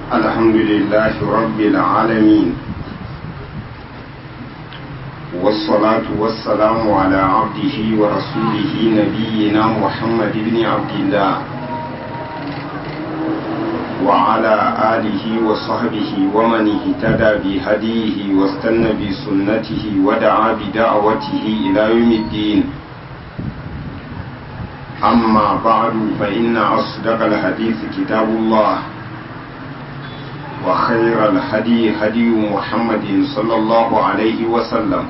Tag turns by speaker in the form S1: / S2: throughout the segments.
S1: الحمد لله رب العالمين والصلاة والسلام على عبده ورسوله نبينا محمد بن عبد الله وعلى آله وصحبه ومن اهتدى بهديه واستنى بسنته ودعا بدعوته إلى يوم الدين أما بعد فإن أصدق الحديث كتاب الله وخير الهدي هدي محمد صلى الله عليه وسلم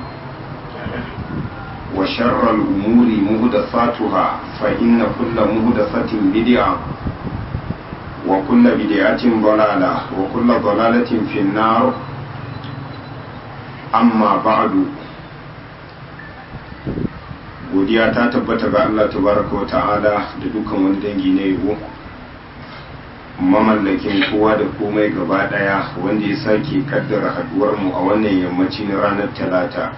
S1: وشر الأمور مهدثاتها فإن كل مهدثة بدعة وكل بدعة ضلالة وكل ضلالة في النار أما بعد godiya ta tabbata ga Allah tabaraka wa ta'ala da dukkan wani dangi na yabo mamallakin kowa da komai gaba daya wanda ya sake kaddara haduwar mu a wannan yammaci na ranar talata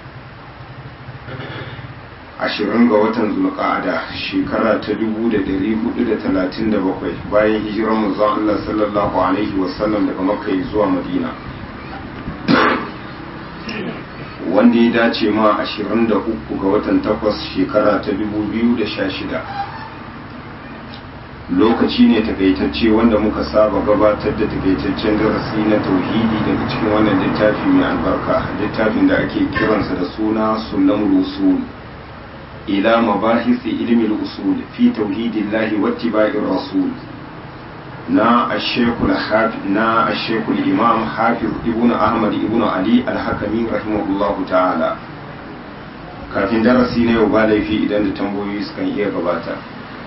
S1: ashirin ga watan zulqa'ada shekara ta dubu da dari hudu da talatin da bakwai bayan hijirar manzon Allah sallallahu alaihi wasallam daga makka zuwa madina wanda ya dace ma 23 ga watan takwas shekara ta 2016 lokaci ne takaitacce wanda muka saba gabatar da takaitaccen darasi na tauhidi daga cikin wannan littafi mai albarka littafin da ake kiransa da suna sunan rusul ila mabahisi ilmi usul fi tauhidillahi wattiba'ir rasul na ashekul na ashekul imam hafiz ibn ahmad ibn ali al-hakami rahimahullahu ta'ala kafin darasi na yau ba laifi idan da tambayoyi sukan iya gabata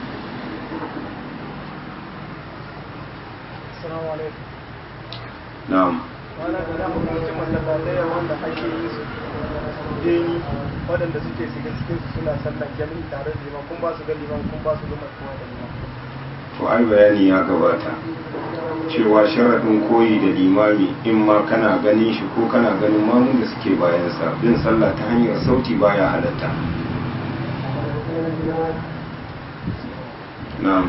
S1: na'am
S2: wani da na hukumcin masallatai wanda ake yi su deni waɗanda suke shiga cikin su suna sallan jami'i tare da liman kun ba su ga liman kun ba su ga kowa da liman
S1: to ai bayani ya gabata cewa sharaɗin koyi da limami in ma kana ganin shi ko kana ganin mamun da suke bayansa bin sallah ta hanyar sauti baya halatta na'am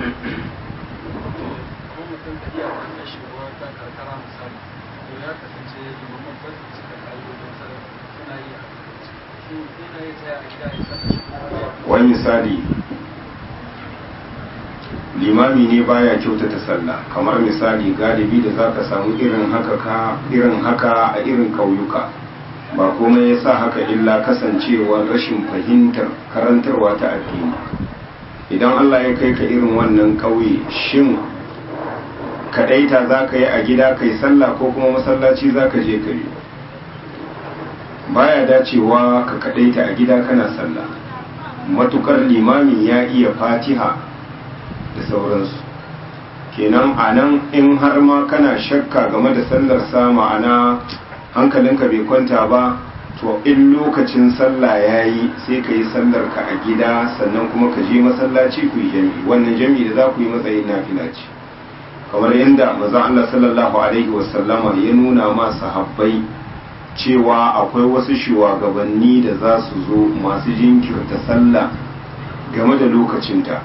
S1: wani misali limami ne baya kyautata sallah kamar misali galibi da zaka samu irin haka ka irin haka a irin kauyuka ba komai yasa haka illa kasancewar rashin fahimtar karantarwa ta addini idan Allah ya kai ka irin wannan kauye shin kadaita zaka yi a gida kai sallah ko kuma masallaci zaka je ka yi baya dacewa ka kadaita a gida kana sallah matukar limami ya iya fatiha da sauransu kenan a nan in har ma kana shakka game da sallar sa ma'ana hankalinka bai kwanta ba to in lokacin sallah ya yi sai ka yi sallar ka a gida sannan kuma ka je masallaci ku yi jami'i wannan jami'i da za ku yi matsayin nafila ce kamar yadda mazan Allah sallallahu alaihi wasallama ya nuna ma sahabbai cewa akwai wasu shugabanni da za su zo masu jinkirta sallah game da lokacinta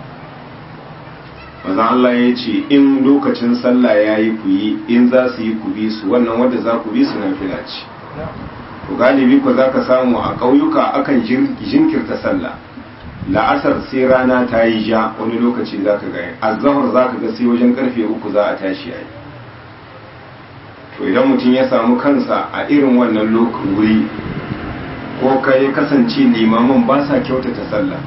S1: maza Allah ya ce in lokacin sallah ya yi ku yi in za su yi ku bi su wannan wadda za ku bi su na fila ce to galibi ku za ka samu a ƙauyuka akan jinkirta sallah la'asar sai rana ta yi ja wani lokaci za ka gaya azahar za ka ga sai wajen karfe uku za a tashi a yi to idan mutum ya samu kansa a irin wannan lokacin wuri ko ka ya kasance limaman ba sa kyautata sallah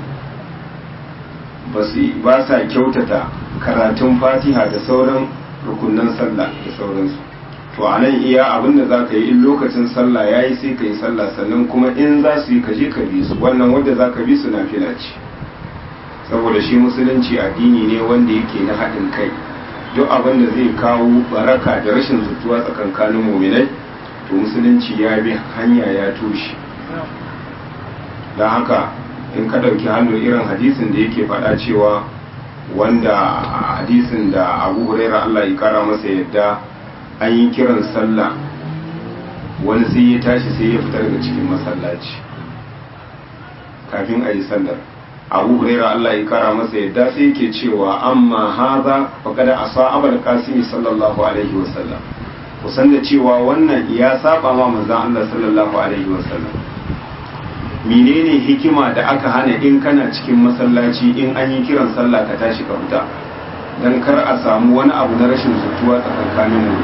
S1: ba sa kyautata karatun fatiha da sauran rukunan sallah da sauransu to a nan iya abin da za ka yi in lokacin sallah ya yi sai ka yi sallah sannan kuma in za su yi ka je ka bi su wannan wanda za ka bi su na fila ce saboda shi musulunci addini ne wanda yake na haɗin kai duk abin da zai kawo baraka da rashin zutuwa tsakankanin muminai to musulunci ya bi hanya ya toshe don haka in ka ɗauki hannu irin hadisin da yake faɗa cewa wanda hadisin da abu huraira Allah ya kara masa yadda an yi kiran sallah wani sai ya tashi sai ya fita daga cikin masallaci kafin a yi sallar abu huraira Allah ya kara masa yadda sai yake cewa amma haza faqad asa abul qasim sallallahu alaihi wasallam kusan da cewa wannan ya saba ma manzon Allah sallallahu alaihi wasallam menene hikima da aka hana in kana cikin masallaci in an yi kiran sallah ka tashi ka fita dan kar a samu wani abu na rashin zutuwa tsakankanin mu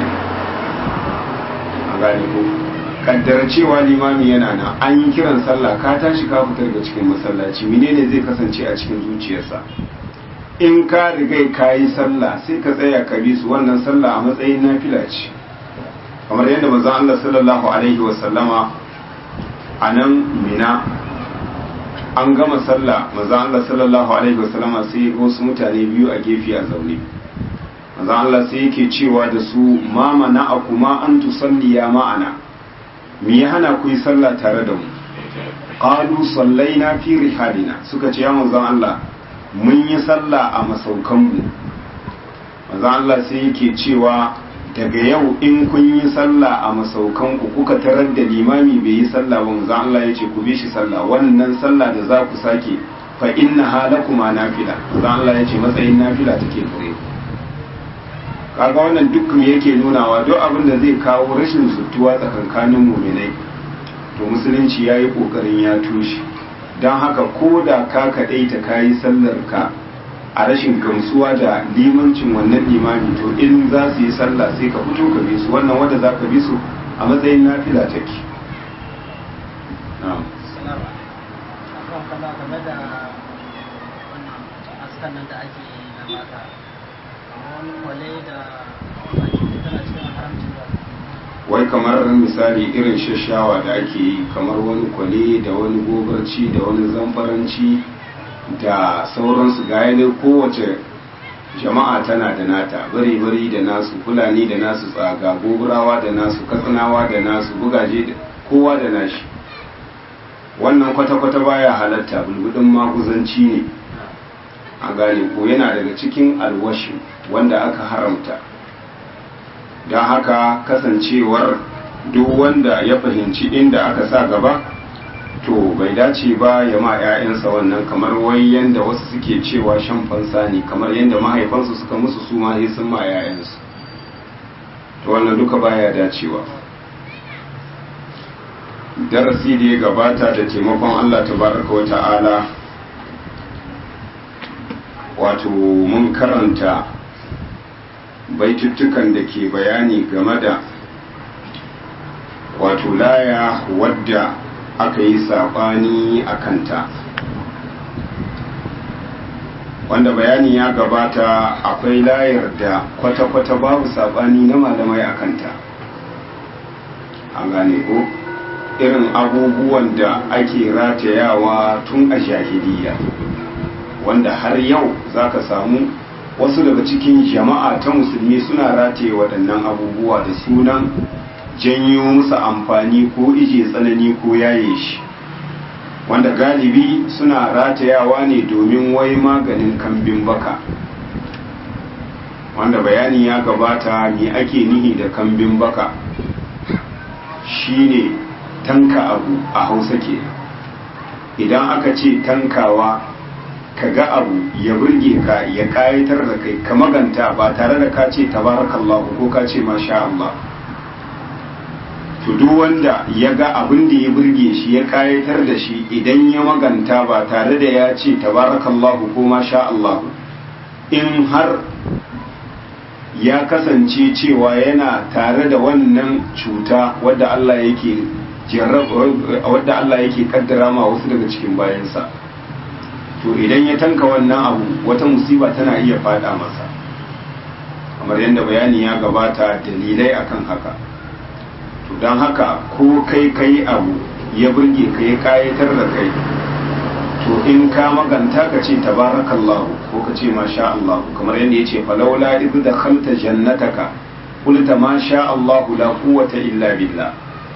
S1: a gane ko kaddara cewa limami yana nan an yi kiran sallah ka tashi ka fita daga cikin masallaci menene zai kasance a cikin zuciyarsa in ka riga ka yi sallah sai ka tsaya ka bi su wannan sallah a matsayin nafila ce kamar yadda manzon Allah sallallahu alaihi wa sallama a nan mina an gama sallah manzon Allah sallallahu alaihi wa sallama sai wasu mutane biyu a gefe a zaune manzon Allah sai yake cewa da su ma mana akuma an tusalliya ma'ana me ya hana ku yi sallah tare da mu qalu sallaina fi rihalina suka ce ya manzon Allah mun yi sallah a masaukan mu manzon Allah sai yake cewa daga yau in kun yi sallah a masaukan ku kuka tarar da limami bai yi sallah ba manzon Allah ya ce ku bi shi sallah wannan sallah da za ku sake fa inna halakuma nafila manzon Allah ya ce matsayin nafila take gare ku kaga wannan duk me yake nunawa duk abin da zai kawo rashin zutuwa tsakankanin muminai to musulunci ya yi ƙoƙarin ya tushe don haka ko da ka kaɗai ta kayi sallar ka a rashin gamsuwa da limancin wannan limami to in za su yi sallah sai ka fito ka bi su wannan wanda za ka bi su a matsayin nafila take na'am
S3: nan da ake na mata wani kwale da baki tana cikin haramcin ba
S1: wai kamar misali irin shashawa da ake yi kamar wani kwale da wani gobarci da wani zambaranci da sauransu ga ne kowace jama'a tana da nata bari-bari da nasu fulani da nasu tsaga goburawa da nasu katsinawa da nasu bugaje da kowa da nashi wannan kwata-kwata baya halatta bulbudin maguzanci ne a gane ko yana daga cikin alwashi wanda aka haramta don haka kasancewar duk wanda ya fahimci inda aka sa gaba to bai dace ba ya ma 'ya'yansa wannan kamar wai yanda wasu suke cewa shan fansa ne kamar yanda mahaifansu suka musu su ma sai sun ma 'ya'yansu to wannan duka baya dacewa darasi da ya gabata da taimakon Allah tabaraka wa ta'ala wato mun karanta baituttukan da ke bayani game da wato laya wadda aka yi saɓani a kanta wanda bayani ya gabata akwai layar da kwata-kwata babu saɓani na malamai a kanta an gane ko irin abubuwan da ake ratayawa tun a jahiliya wanda har yau za ka samu wasu daga cikin jama'a ta musulmi suna rataye waɗannan abubuwa da sunan janyo musu amfani ko ije tsanani ko yaye shi wanda galibi suna ratayawa ne domin wai maganin kambin baka wanda bayani ya gabata me ake nihi da kambin baka shine tanka abu a hausa ke idan aka ce tankawa ka ga abu ya burge ka ya kayatar da kai ka maganta ba tare da ka ce tabarakallahu ko ka ce masha Allah to duk wanda ya ga abin da ya burge shi ya kayatar da shi idan ya maganta ba tare da ya ce tabarakallahu ko masha Allah in har ya kasance cewa yana tare da wannan cuta wadda Allah yake wadda Allah yake kaddara ma wasu daga cikin bayansa to idan ya tanka wannan abu wata musiba tana iya fada masa kamar yadda bayani ya gabata dalilai akan haka to don haka ko kai kai abu ya burge ka ya kayatar da kai to in ka maganta ka ce tabarakallahu ko ka ce masha Allah kamar yadda ya ce falaula idh dakhalta jannataka qulta ma sha Allah la quwwata illa billah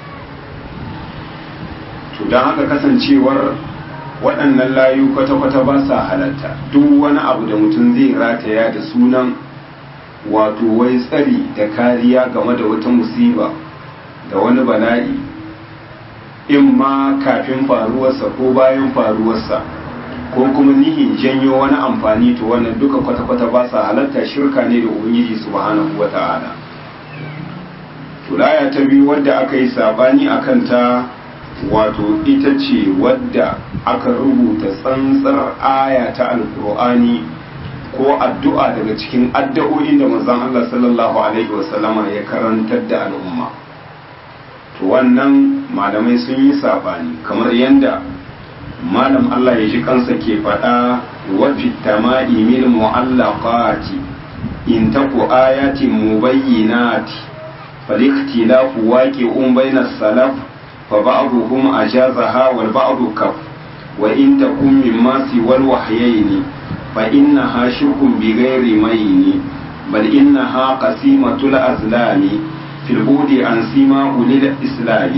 S1: to don haka kasancewar waɗannan layu kwata-kwata ba sa halatta duk wani abu da mutum zai rataya da sunan wato wai tsari da kariya game da wata musiba da wani bala'i in ma kafin faruwarsa ko bayan faruwarsa ko kuma nihin janyo wani amfani to wannan duka kwata-kwata ba sa halatta shirka ne da ubangiji subhanahu wa ta'ala tulaya ta biyu wadda aka yi sabani a kanta wato ita ce wadda aka rubuta tsantsar aya ta alkur'ani ko addu'a daga cikin addu'o'in da manzon Allah sallallahu alaihi wasallama ya karantar da al'umma to wannan malamai sun yi sabani kamar yadda malam Allah ya ji kansa ke faɗa wa fitama'i mil mu'allaqati in taku ayatin mubayyinati فالاختلاف واقع بين السلف فبعضهم أجازها والبعض كف وإن تكن مما سوى الوحيين فإنها شرك بغير مين بل إنها قسيمة الأزلام في البعد عن سيما أولي الإسلام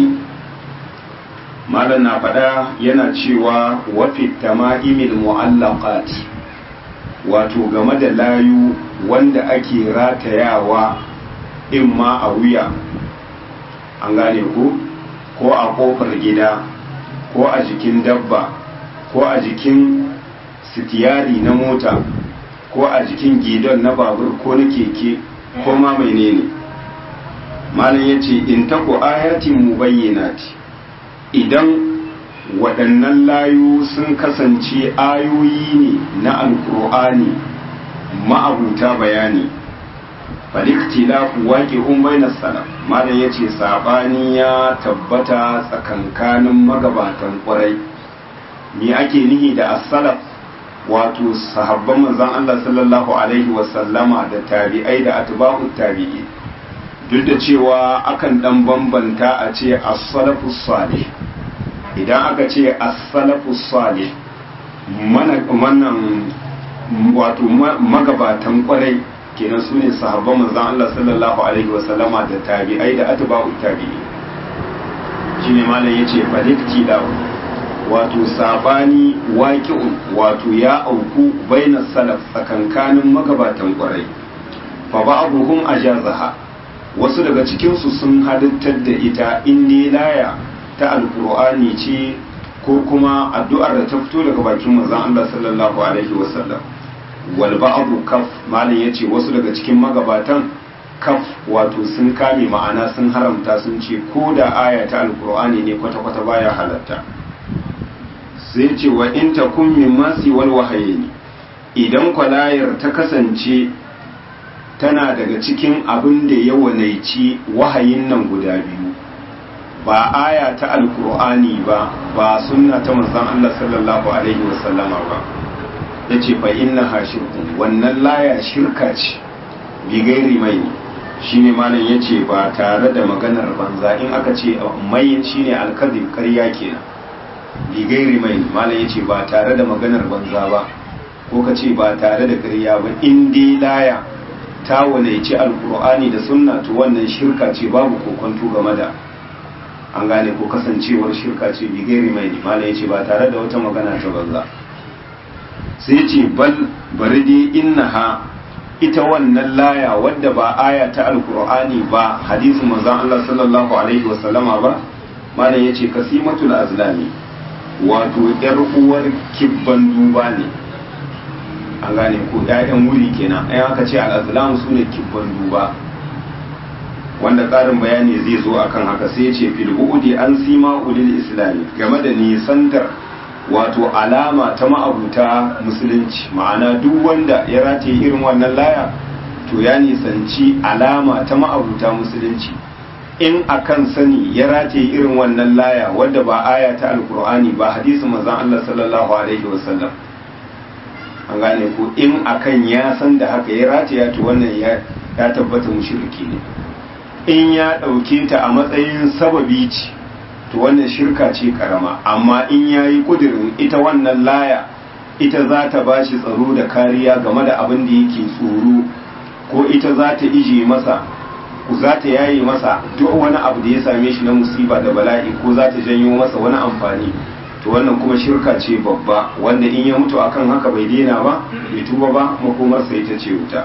S1: malam na faɗa yana cewa wafi tama'imil mu'allaqati wato game da layu wanda ake ratayawa in ma a wuya an gane ku ko a kofar gida ko a jikin dabba ko a jikin sitiyari na mota ko a jikin gidon na babur ko na keke ko ma menene malam ya ce in tako ayatin mubayyanati idan waɗannan layu sun kasance ayoyi ne na alkur'ani ma'abuta bayani faliktilafu waƙe umbainar salaf malam ya ce saɓani ya tabbata tsakankanin magabatan ƙwarai me ake nihi da as-salaf wato sahabban manzon Allah sallallahu alaihi wasallama da tabi'ai da atba'u tabi'i duk da cewa akan dan bambanta a ce as-salafus salih idan aka ce as-salafus salih mana wannan wato magabatan ƙwarai kenan su ne sahabban manzan Allah sallallahu alaihi wasallama da tabi'ai da atba'u tabi'i shine malam yace falikti da wato sabani waqi'un wato ya auku baina salaf tsakankanin magabatan kwarai fa ba'dhum ajazaha wasu daga cikin su sun halittar da ita in laya ta alqur'ani ce ko kuma addu'ar da ta fito daga bakin manzan Allah sallallahu alaihi wasallam wal ba'du kaf malam yace wasu daga cikin magabatan kaf wato sun kame ma'ana sun haramta sun ce ko da aya ta alqur'ani ne kwata kwata baya halatta sai ce wa in takun min masi wal wahayni idan kwalayar ta kasance tana daga cikin abin da ya wanaici wahayin nan guda biyu ba aya ta alqur'ani ba ba sunna ta manzon Allah sallallahu alaihi wasallama ba ya ce fa inna ha shirkun wannan laya shirka ce bigairi mai shi ne malam ya ce ba tare da maganar banza in aka ce mai shi ne alkazin karya kenan bigairi mai malam ya ce ba tare da maganar banza ba ko ka ce ba tare da karya ba in dai laya ta wanaici alkur'ani da sunna to wannan shirka ce babu kokonto game da an gane ko kasancewar shirka ce bigairi mai malam ya ce ba tare da wata magana ta banza sai ce bal bari dai innaha ita wannan laya wadda ba aya ta alkur'ani ba hadisin manzon Allah sallallahu alaihi wa sallama ba malam yace kasimatul azlami wato yar uwar kibban duba ne an gane ko ƴaƴan wuri kenan ai aka ce al-azlam sune kibban duba wanda ƙarin bayani zai zo akan haka sai ya ce fil an sima ulil islami game da nisantar wato alama ta ma'abuta musulunci ma'ana duk wanda ya rataye irin wannan laya to ya nisanci alama ta ma'abuta musulunci in akan sani ya rataye irin wannan laya wadda ba aya ta alkur'ani ba hadisin manzon Allah sallallahu alaihi wasallam an gane ko in akan ya san da haka ya rataya to wannan ya ya tabbata mushriki ne in ya dauke ta a matsayin sababi ce to wannan shirka ce karama amma in ya yi kudirin ita wannan laya ita za ta ba shi tsaro da kariya game da abin da yake tsoro ko ita za ta ije masa za ta yaye masa duk wani abu da ya same shi na musiba da bala'i ko za ta janyo masa wani amfani to wannan kuma shirka ce babba wanda in ya mutu akan haka bai daina ba bai tuba ba makomarsa ita ce wuta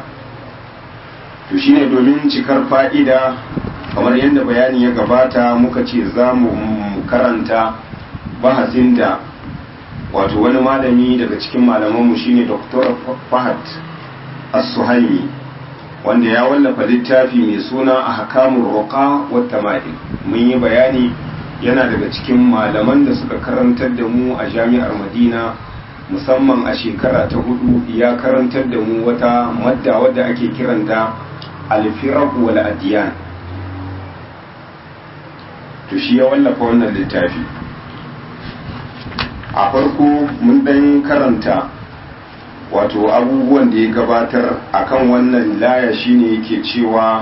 S1: to shine domin cikar fa'ida kamar yadda bayani ya gabata muka ce za mu karanta bahasin da wato wani malami daga cikin malamanmu shine dr fahad as-suhaimi wanda ya wallafa littafi mai suna a hakamun roƙa wata maɗi mun yi bayani yana daga cikin malaman da suka karantar da mu a jami'ar madina musamman a shekara ta hudu ya karantar da mu wata madda wadda ake kiranta alfirar wal adiyan to shi ya wallafa wannan littafi a farko mun ɗan karanta wato abubuwan da ya gabatar akan wannan laya shine yake cewa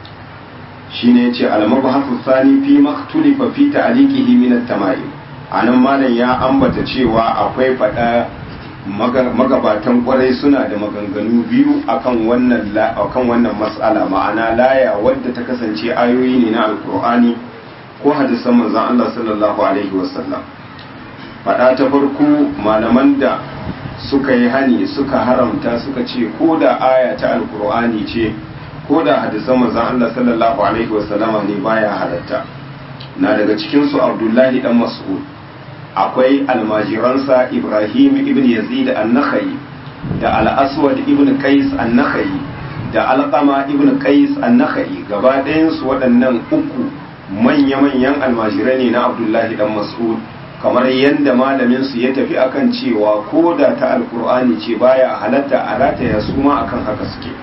S1: shine yace al-mabhasu thani fi maktulifa fi ta'liqihi min at-tama'im anan malam ya ambata cewa akwai fada magabatan kwarai suna da maganganu biyu akan wannan akan wannan mas'ala ma'ana laya wadda ta kasance ayoyi ne na alkur'ani ko hadisan manzon Allah sallallahu alaihi wasallam fada ta farko malaman da suka yi hani suka haramta suka ce ko da aya ta alkur'ani ce ko da hadisan manzon Allah sallallahu alaihi wasallama ne baya halatta na daga cikin su Abdullahi dan Mas'ud akwai almajiransa Ibrahim ibn Yazid an-Nakhai da al-Aswad ibn Qais an-Nakhai da Alqama ibn Qais an-Nakhai gaba ɗayan su waɗannan uku manya-manyan almajirai ne na Abdullahi dan Mas'ud kamar yadda malamin su ya tafi akan cewa ko da ta alkur'ani ce baya halatta a rataya su ma akan haka suke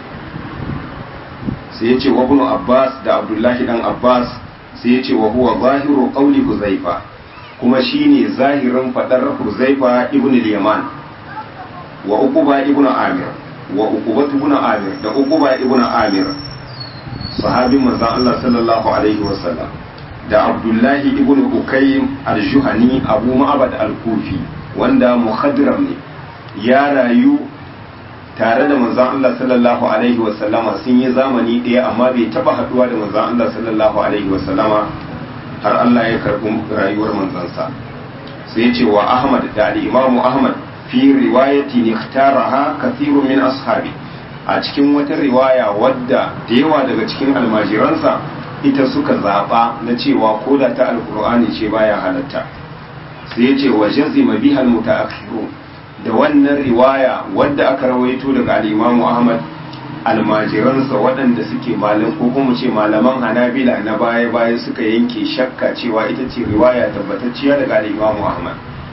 S1: sai ya ce wa ibn abbas da abdullahi dan abbas sai ya ce wa huwa zahiru qawli huzaifa kuma shine zahirin fadar huzaifa ibn al-yaman wa uquba ibn amir wa uquba ibn amir da uquba ibn amir sahabin manzon Allah sallallahu alaihi wasallam da abdullahi ibn ukaym al-juhani abu ma'abad al-kufi wanda muhadram ne ya rayu tare da manzon Allah sallallahu alaihi wa sallama sun yi zamani ɗaya amma bai taba haduwa da manzon Allah sallallahu alaihi wa sallama har Allah ya karbi rayuwar manzansa sai ya ce wa Ahmad da al-Imam Ahmad fi riwayati ikhtaraha kathirun min ashabi a cikin wata riwaya wadda da yawa daga cikin almajiransa ita suka zaɓa na cewa ko da ta alkur'ani ce baya halatta sai ya ce wa jazima bihal mutaakhiru da wannan riwaya wadda aka rawaito daga al-Imam Ahmad almajiransa waɗanda suke malam ko kuma ce malaman Hanabila na baya baya suka yanke shakka cewa ita ce riwaya tabbatacciya daga al-Imam Ahmad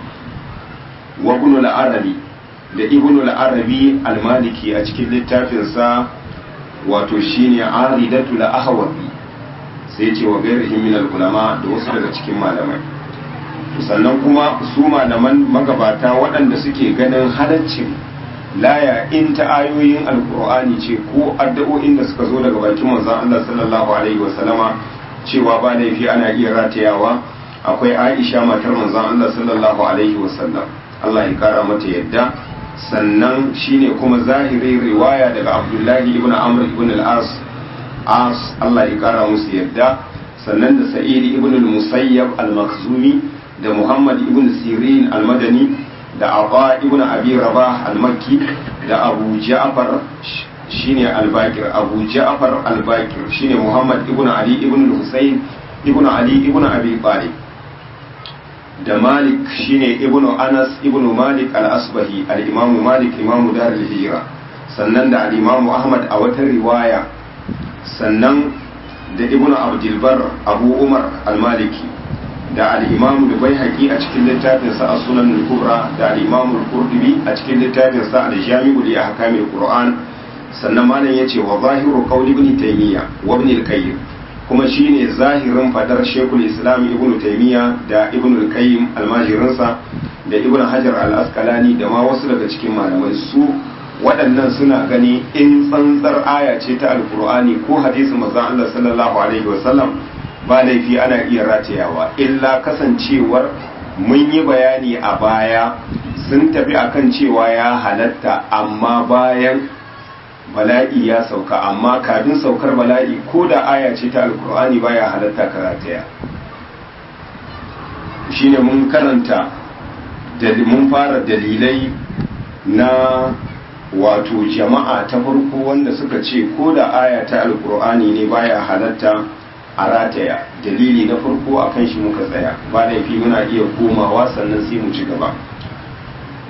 S1: wa ibn al-Arabi da ibn al-Arabi al-Maliki a cikin littafinsa wato shine Aridatul Ahwazi sai ce wa gairihim min ulama da wasu daga cikin malamai sannan kuma su malaman magabata waɗanda suke ganin halaccin laya in ta ayoyin alkur'ani ce ko addu'o'in da suka zo daga bakin manzon Allah sallallahu alaihi wasallama cewa ba laifi ana iya ratayawa akwai Aisha matar manzon Allah sallallahu alaihi wasallam Allah ya kara mata yadda sannan shine kuma zahirin riwaya daga Abdullahi ibn Amr ibn al-As as Allah ya kara musu yadda sannan da sa'id ibn al-musayyab al-makhzumi da muhammad ibn sirin al-madani da aba ibn abi rabah al-makki da abu ja'far shine al-bakir abu ja'far al-bakir shine muhammad ibn ali ibn al-husayn ibn ali ibn abi talib da malik shine ibn anas ibn malik al-asbahi al-imam malik imam dar al-hijra sannan da al-imam ahmad a wata riwaya sannan da ibn abdulbar abu umar al-maliki da al-imam da bai a cikin littafinsa a sunan al-kubra da al-imam al-qurdubi a cikin littafinsa al-jami'u li ahkamil qur'an sannan malam yace wa zahiru qawli ibn taymiya wa ibn al-qayyim kuma shine zahirin fadar shekul islam ibn taymiya da ibn al-qayyim almajirinsa da ibn hajar al-asqalani da ma wasu daga cikin malamai su waɗannan suna gani in tsantsar aya ce ta alkur'ani ko hadisin manzon Allah sallallahu alaihi wasallam ba laifi ana iya ratayawa illa kasancewar mun yi bayani a baya sun tafi akan cewa ya halatta amma bayan bala'i ya sauka amma kafin saukar bala'i ko da aya ce ta alkur'ani baya halatta ka rataya shine mun karanta mun fara dalilai na wato jama'a ta farko wanda suka ce ko da aya ta alkur'ani ne baya halatta a rataya dalili na farko a kan shi muka tsaya ba laifi muna iya komawa sannan sai mu ci gaba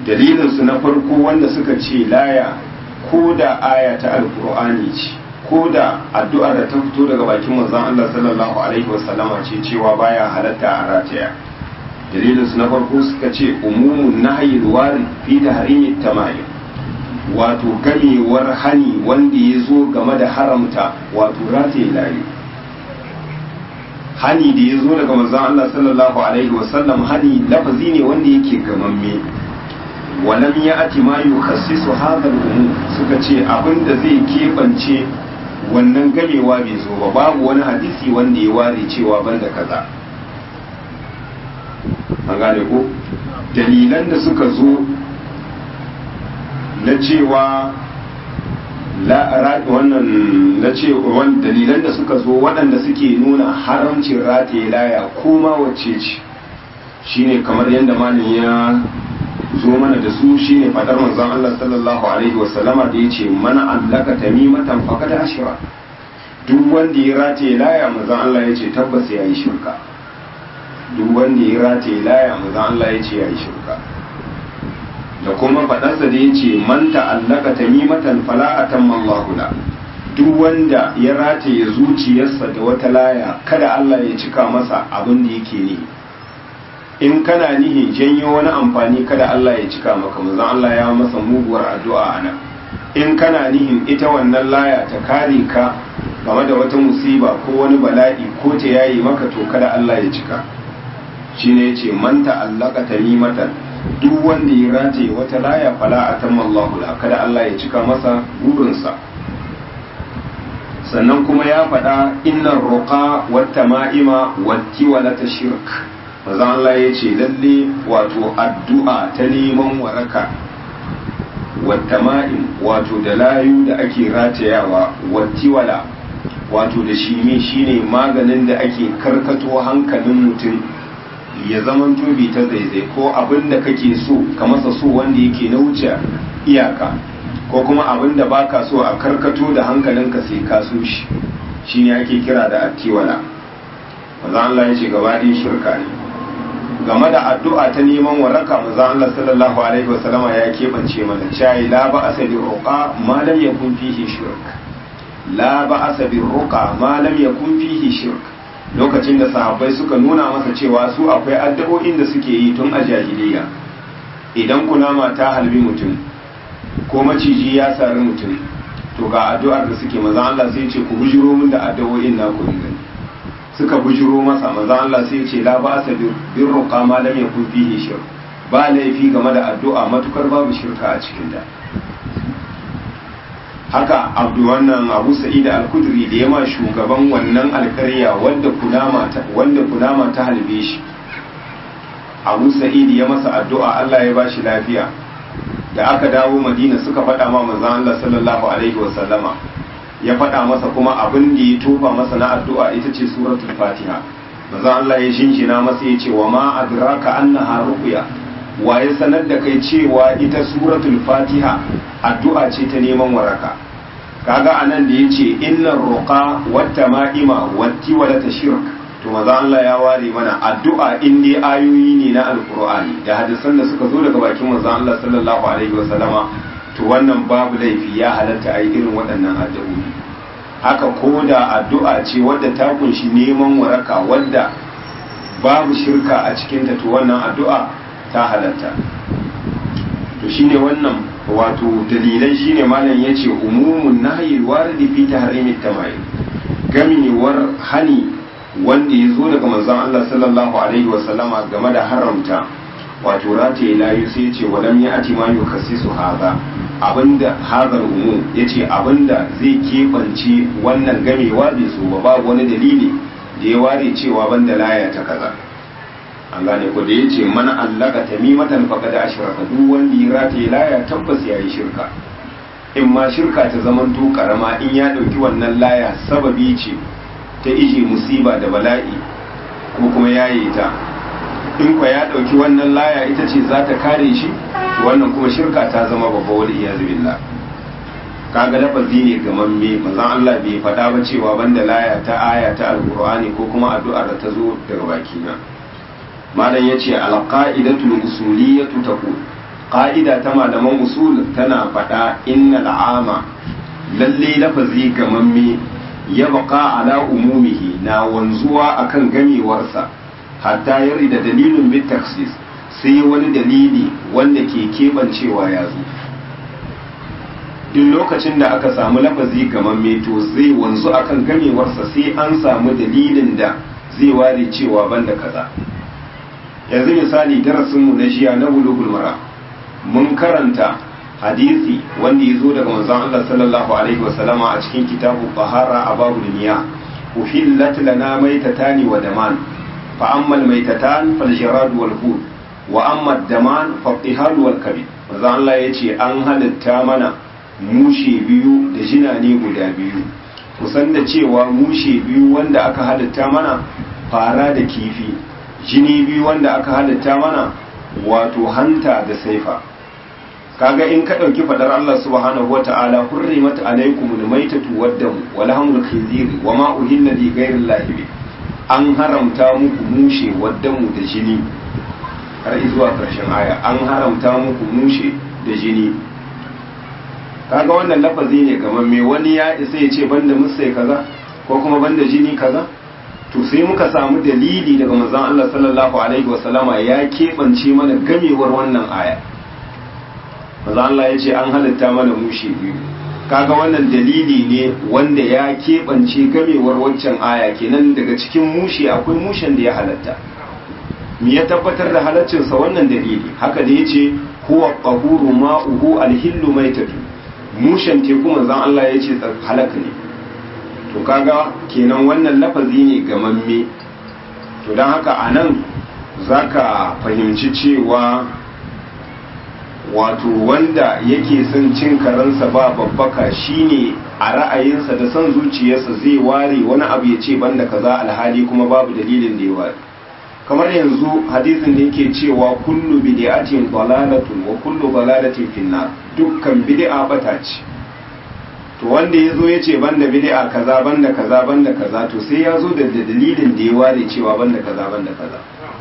S1: dalilinsu na farko wanda suka ce laya ko da aya ta alkur'ani ce ko da addu'ar da ta fito daga bakin manzon Allah sallallahu alaihi wasallama ce cewa baya halatta a rataya dalilinsu na farko suka ce umumun nahyi wari fi tahrimi tamayim wato gamewar hani wanda ya zo game da haramta wato rataye layu hani da ya zo daga manzon Allah sallallahu alaihi wasallam hani lafazi ne wanda yake gamamme walam ya ati ma yukhassisu hadha al suka ce abinda zai kebance wannan gamewa bai zo ba babu wani hadisi wanda ya ware cewa banda kaza an gane ko dalilan da suka zo na cewa wannan na ce dalilan da suka zo waɗanda suke nuna haramcin rataye laya ko ma wacce ce shine kamar yadda malin ya zo mana da su shine fadar manzon Allah sallallahu alaihi wasallama da yace mana allaka tamimatan faqad ashra duk wanda ya rataye laya manzon Allah yace tabbas yayi shirka duk wanda ya rataye laya manzon Allah yace yayi shirka da kuma faɗarsa da ya ce man ta'allaka tamimatan fala atamma Allahu la duk wanda ya rataye zuciyarsa da wata laya kada Allah ya cika masa abin da yake ni in kana nihi janyo wani amfani kada Allah ya cika maka manzon Allah ya masa muguwar addu'a ana in kana nihin ita wannan laya ta kare ka game da wata musiba ko wani bala'i ko ta yayi maka to kada Allah ya cika shine yace man ta'allaka tamimatan duk wanda ya rataye wata laya fala a tamma Allahu la kada Allah ya cika masa burinsa sannan kuma ya faɗa innar ruqa wata ma'ima wati wala ta shirk manzon Allah ya ce lalle wato addu'a ta neman waraka wata ma'im wato da layu da ake ratayawa wati wala wato da shine shine maganin da ake karkato hankalin mutum ya zaman tobi ta zaizai ko abin da kake so ka masa so wanda yake na wuce iyaka ko kuma abin da baka so a karkato da hankalinka sai ka so shi shine ake kira da attiwala maza Allah ya ce gaba ɗin shirka ne game da addu'a ta neman waraka maza Allah sallallahu alaihi wasallama ya keɓance mana cayi la ba asa bi roƙa ma lam yakun fihi shirk la ba asa bi roƙa ma lam yakun fihi shirk lokacin da sahabbai suka nuna masa cewa su akwai addu'o'in da suke yi tun a jahiliya idan kunama ta halbi mutum ko maciji ya sari mutum to ga addu'ar da suke maza Allah sai ce ku bujiro min da addu'o'in na ku gani suka bujiro masa maza Allah sai ce la ba asa bir ruqa ma lam yakun fihi shirk ba laifi game da addu'a matukar babu shirka a cikin ta haka abdu wannan abu sa'id al-kudri da yama shugaban wannan alkarya wanda kunama ta wanda kunama ta halbe shi abu sa'id ya masa addu'a Allah ya bashi lafiya da aka dawo madina suka faɗa ma manzon Allah sallallahu alaihi wa sallama ya faɗa masa kuma abin da ya tofa masa na addu'a ita ce suratul fatiha manzon Allah ya shinshina masa ya ce wa ma adraka annaha ruqya wa ya sanar da kai cewa ita suratul fatiha addu'a ce ta neman waraka kaga anan da yace innar ruqa wata ma'ima wati wala tashirk to maza Allah ya ware mana addu'a in dai ayoyi ne na alqur'ani da hadisan da suka zo daga bakin manzo Allah sallallahu alaihi wasallama to wannan babu laifi ya halatta ai irin waɗannan addu'o'i haka ko da addu'a ce wadda ta kunshi neman waraka wadda babu shirka a cikinta to wannan addu'a ta halatta to shine wannan wato dalilai shine malam yace umumun nahyi waridi fi tahrimit tamayil gamewar hani wanda ya zo daga manzon Allah sallallahu alaihi wa sallama game da haramta wato rataye layu sai yace walam ya ati ma yukassisu hadha abinda hadar umu yace abinda zai kebance wannan gamewa bai so ba babu wani dalili da ya ware cewa banda laya ta kaza an gane ko da ya ce mana allaka tamimatan faqad ashraka duk wanda ya rataye laya tabbas yayi shirka in ma shirka ta zaman to karama in ya dauki wannan laya sababi ce ta ije musiba da bala'i ko kuma yaye ta in kwa ya dauki wannan laya ita ce za ta kare shi wannan kuma shirka ta zama babba wal iyaz billah kaga lafazi ne gamamme manzon Allah bai faɗa ba cewa banda laya ta aya ta alqur'ani ko kuma addu'ar da ta zo daga bakina malam ya ce alƙa'idatul usuliyatu taqul ƙa'ida ta malaman usul tana faɗa inna al'ama lalle lafazi gamamme ya baka ala umumihi na wanzuwa akan gamewarsa hatta yari da dalilin bit taksis sai wani dalili wanda ke keɓancewa ya zo duk lokacin da aka samu lafazi gamamme to zai wanzu akan gamewarsa sai an samu dalilin da zai ware cewa banda kaza yanzu misali darasinmu na jiya na bulugul mara mun karanta hadisi wanda ya zo daga manzon Allah sallallahu alaihi wasallama a cikin kitabu bahara a babu duniya uhillat lana maitatani wa daman fa amma maitatan fal jarad wal hud wa amma daman fa tihal wal kabid manzon Allah yace an halitta mana mushe biyu da jinane guda biyu kusan da cewa mushe biyu wanda aka halitta mana fara da kifi jini biyu wanda aka halitta mana wato hanta da saifa kaga in ka ɗauki fadar Allah subhanahu wa ta'ala hurrimat alaikum almaytatu waddamu wa lahmul khinzir wa ma uhilla li ghayri llahi an haramta muku mushe waddamu da jini har zuwa ƙarshen aya an haramta muku mushe da jini kaga wannan lafazi ne gaman me wani ya isa ya ce banda musai kaza ko kuma banda jini kaza to sai muka samu dalili daga manzon Allah sallallahu alaihi wasallama ya keɓance mana gamewar wannan aya manzon Allah ya ce an halitta mana mushi biyu kaga wannan dalili ne wanda ya keɓance gamewar waccan aya kenan daga cikin mushi akwai mushen da ya halatta me ya tabbatar da halaccinsa wannan dalili haka da ya ce huwa qahuru ma'uhu alhillu maitatu mushen teku manzon Allah ya ce halaka ne to kaga kenan wannan lafazi ne gamamme to don haka a nan za ka fahimci cewa wato wanda yake son cin karansa ba babbaka shine a ra'ayinsa da son zuciyarsa zai ware wani abu ya ce banda kaza alhali kuma babu dalilin da ya ware kamar yanzu hadisin da yake cewa kullu bid'atin dalalatun wa kullu dalalatin finnar dukkan bid'a bata ce to wanda ya zo ya ce banda bid'a kaza banda kaza banda kaza to sai ya zo da dalilin da ya ware cewa banda kaza banda kaza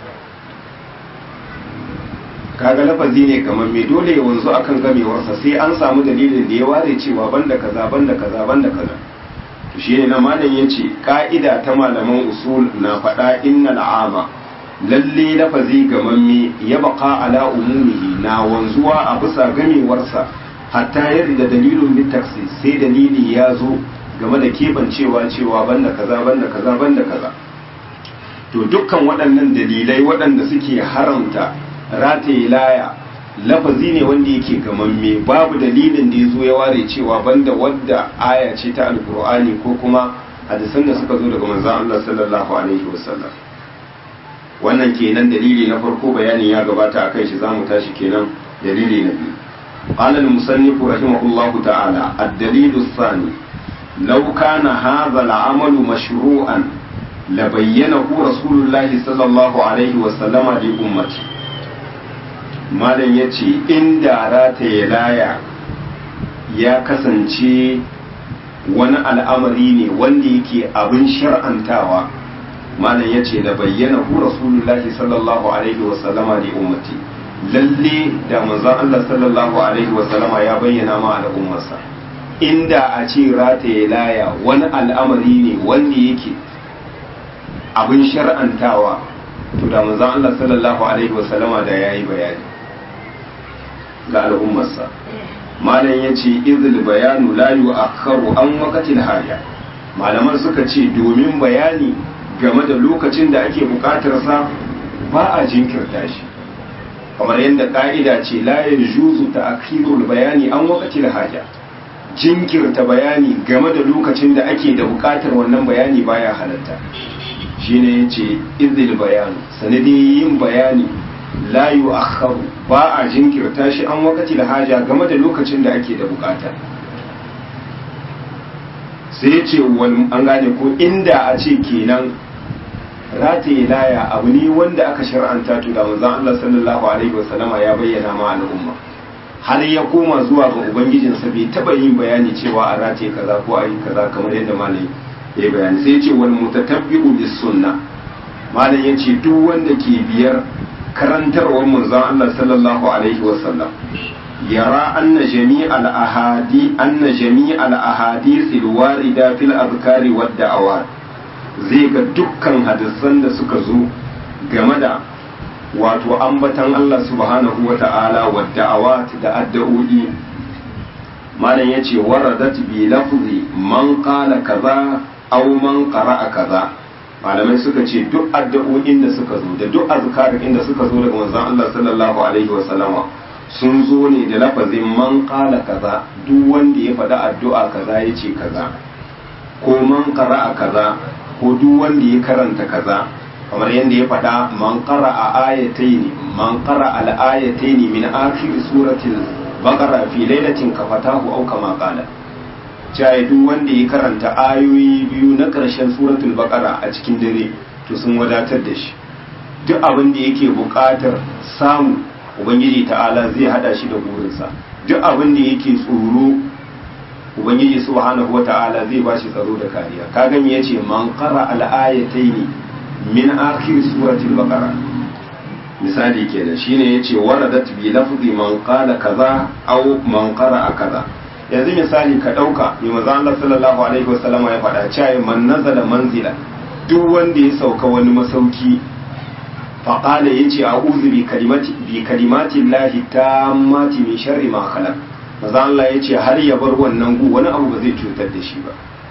S1: kaga lafazi ne kamar mai dole ya wanzu akan gamewarsa sai an samu dalilin da ya ware cewa banda kaza banda kaza banda kaza to shi ne na malam ya ce ka'ida ta malaman usul na faɗa innal ama lalle lafazi gamamme ya baka ala umumihi na wanzuwa a bisa gamewarsa hatta yadda dalilin bitaksi sai dalili ya zo game da kebancewa cewa banda kaza banda kaza banda kaza to dukkan waɗannan dalilai waɗanda suke haramta rataye laya lafazi ne wanda yake gamamme babu dalilin da ya zo ya ware cewa banda wadda aya ce ta alkur'ani ko kuma hadisan da suka zo daga manzon Allah sallallahu alaihi wasallam wannan kenan dalili na farko bayanin ya gabata akan shi zamu tashi kenan dalili na biyu قال المصنف رحمه الله تعالى الدليل الثاني لو كان هذا العمل مشروعا لبينه رسول الله صلى الله عليه وسلم لأمته malam ya ce inda rataye laya ya kasance wani al'amari ne wanda yake abin shar'antawa malam ya ce da bayyana hu rasulullahi sallallahu alaihi wasallama da ummati lalle da manzon Allah sallallahu alaihi wasallama ya bayyana ma al'ummarsa inda a ce rataye laya wani al'amari ne wanda yake abin shar'antawa to da manzon Allah sallallahu alaihi wasallama da yayi bayani ga al'ummarsa malam ya ce izil bayanu la yu'akharu an waqatil haja malaman suka ce domin bayani game da lokacin da ake bukatar sa ba a jinkirta shi kamar yadda ka'ida ce la yajuzu ta'khirul bayani an waqatil haja jinkirta bayani game da lokacin da ake da bukatar wannan bayani baya halatta shine yace izil bayanu sanadi yin bayani la yu'akhkharu ba a jinkirta shi an wakati da haja game da lokacin da ake da bukata sai ya ce an gane ko inda a ce kenan rataye laya abu ne wanda aka shar'anta to da manzon Allah sallallahu alaihi wasallama ya bayyana ma al'umma har ya koma zuwa ga ubangijinsa bai taba yin bayani cewa a rataye kaza ko a yi kaza kamar yadda malai ya bayani sai ya ce wal mutatabbi'u bis sunna malam ya ce duk wanda ke biyar karantarwar manzon Allah sallallahu alaihi wasallam yara anna jami'al ahadi anna jami'al ahadith alwarida fil azkari wad da'awat zai ga dukkan hadisan da suka zo game da wato ambatan Allah subhanahu wa ta'ala wa da'awat da addu'o'i malam yace waradat bi lafzi man qala kaza aw man qara'a kaza malamai suka ce duk addu'o'in da suka zo da duk azkarin da suka zo daga manzon Allah sallallahu alaihi wa sallama sun zo ne da lafazin man qala kaza duk wanda ya faɗa addu'a kaza yace kaza ko man qara'a kaza ko duk wanda ya karanta kaza kamar yadda ya faɗa man ƙara a ayataini man ƙara al'ayataini min akhir suratul baqara fi lailatin kafatahu aw kama qala cewa duk wanda ya karanta ayoyi biyu na ƙarshen suratul baqara a cikin dare to sun wadatar da shi duk abin da yake buƙatar samu ubangiji ta'ala zai hada shi da burinsa duk abin da yake tsoro ubangiji subhanahu wata'ala zai ba shi tsaro da kariya kaga me yace man qara al-ayataini min akhir suratul baqara misali kenan shine yace waradat bi lafzi man qala kaza aw man qara'a kaza yanzu misali ka dauka mai manzo Allah sallallahu alaihi wasallama ya faɗa cewa man nazala manzila duk wanda ya sauka wani masauki faqala yace a'udhu bi kalimati bi kalimati llahi tammati min sharri ma khalaq manzo Allah yace har ya bar wannan gu wani abu ba zai cutar da shi ba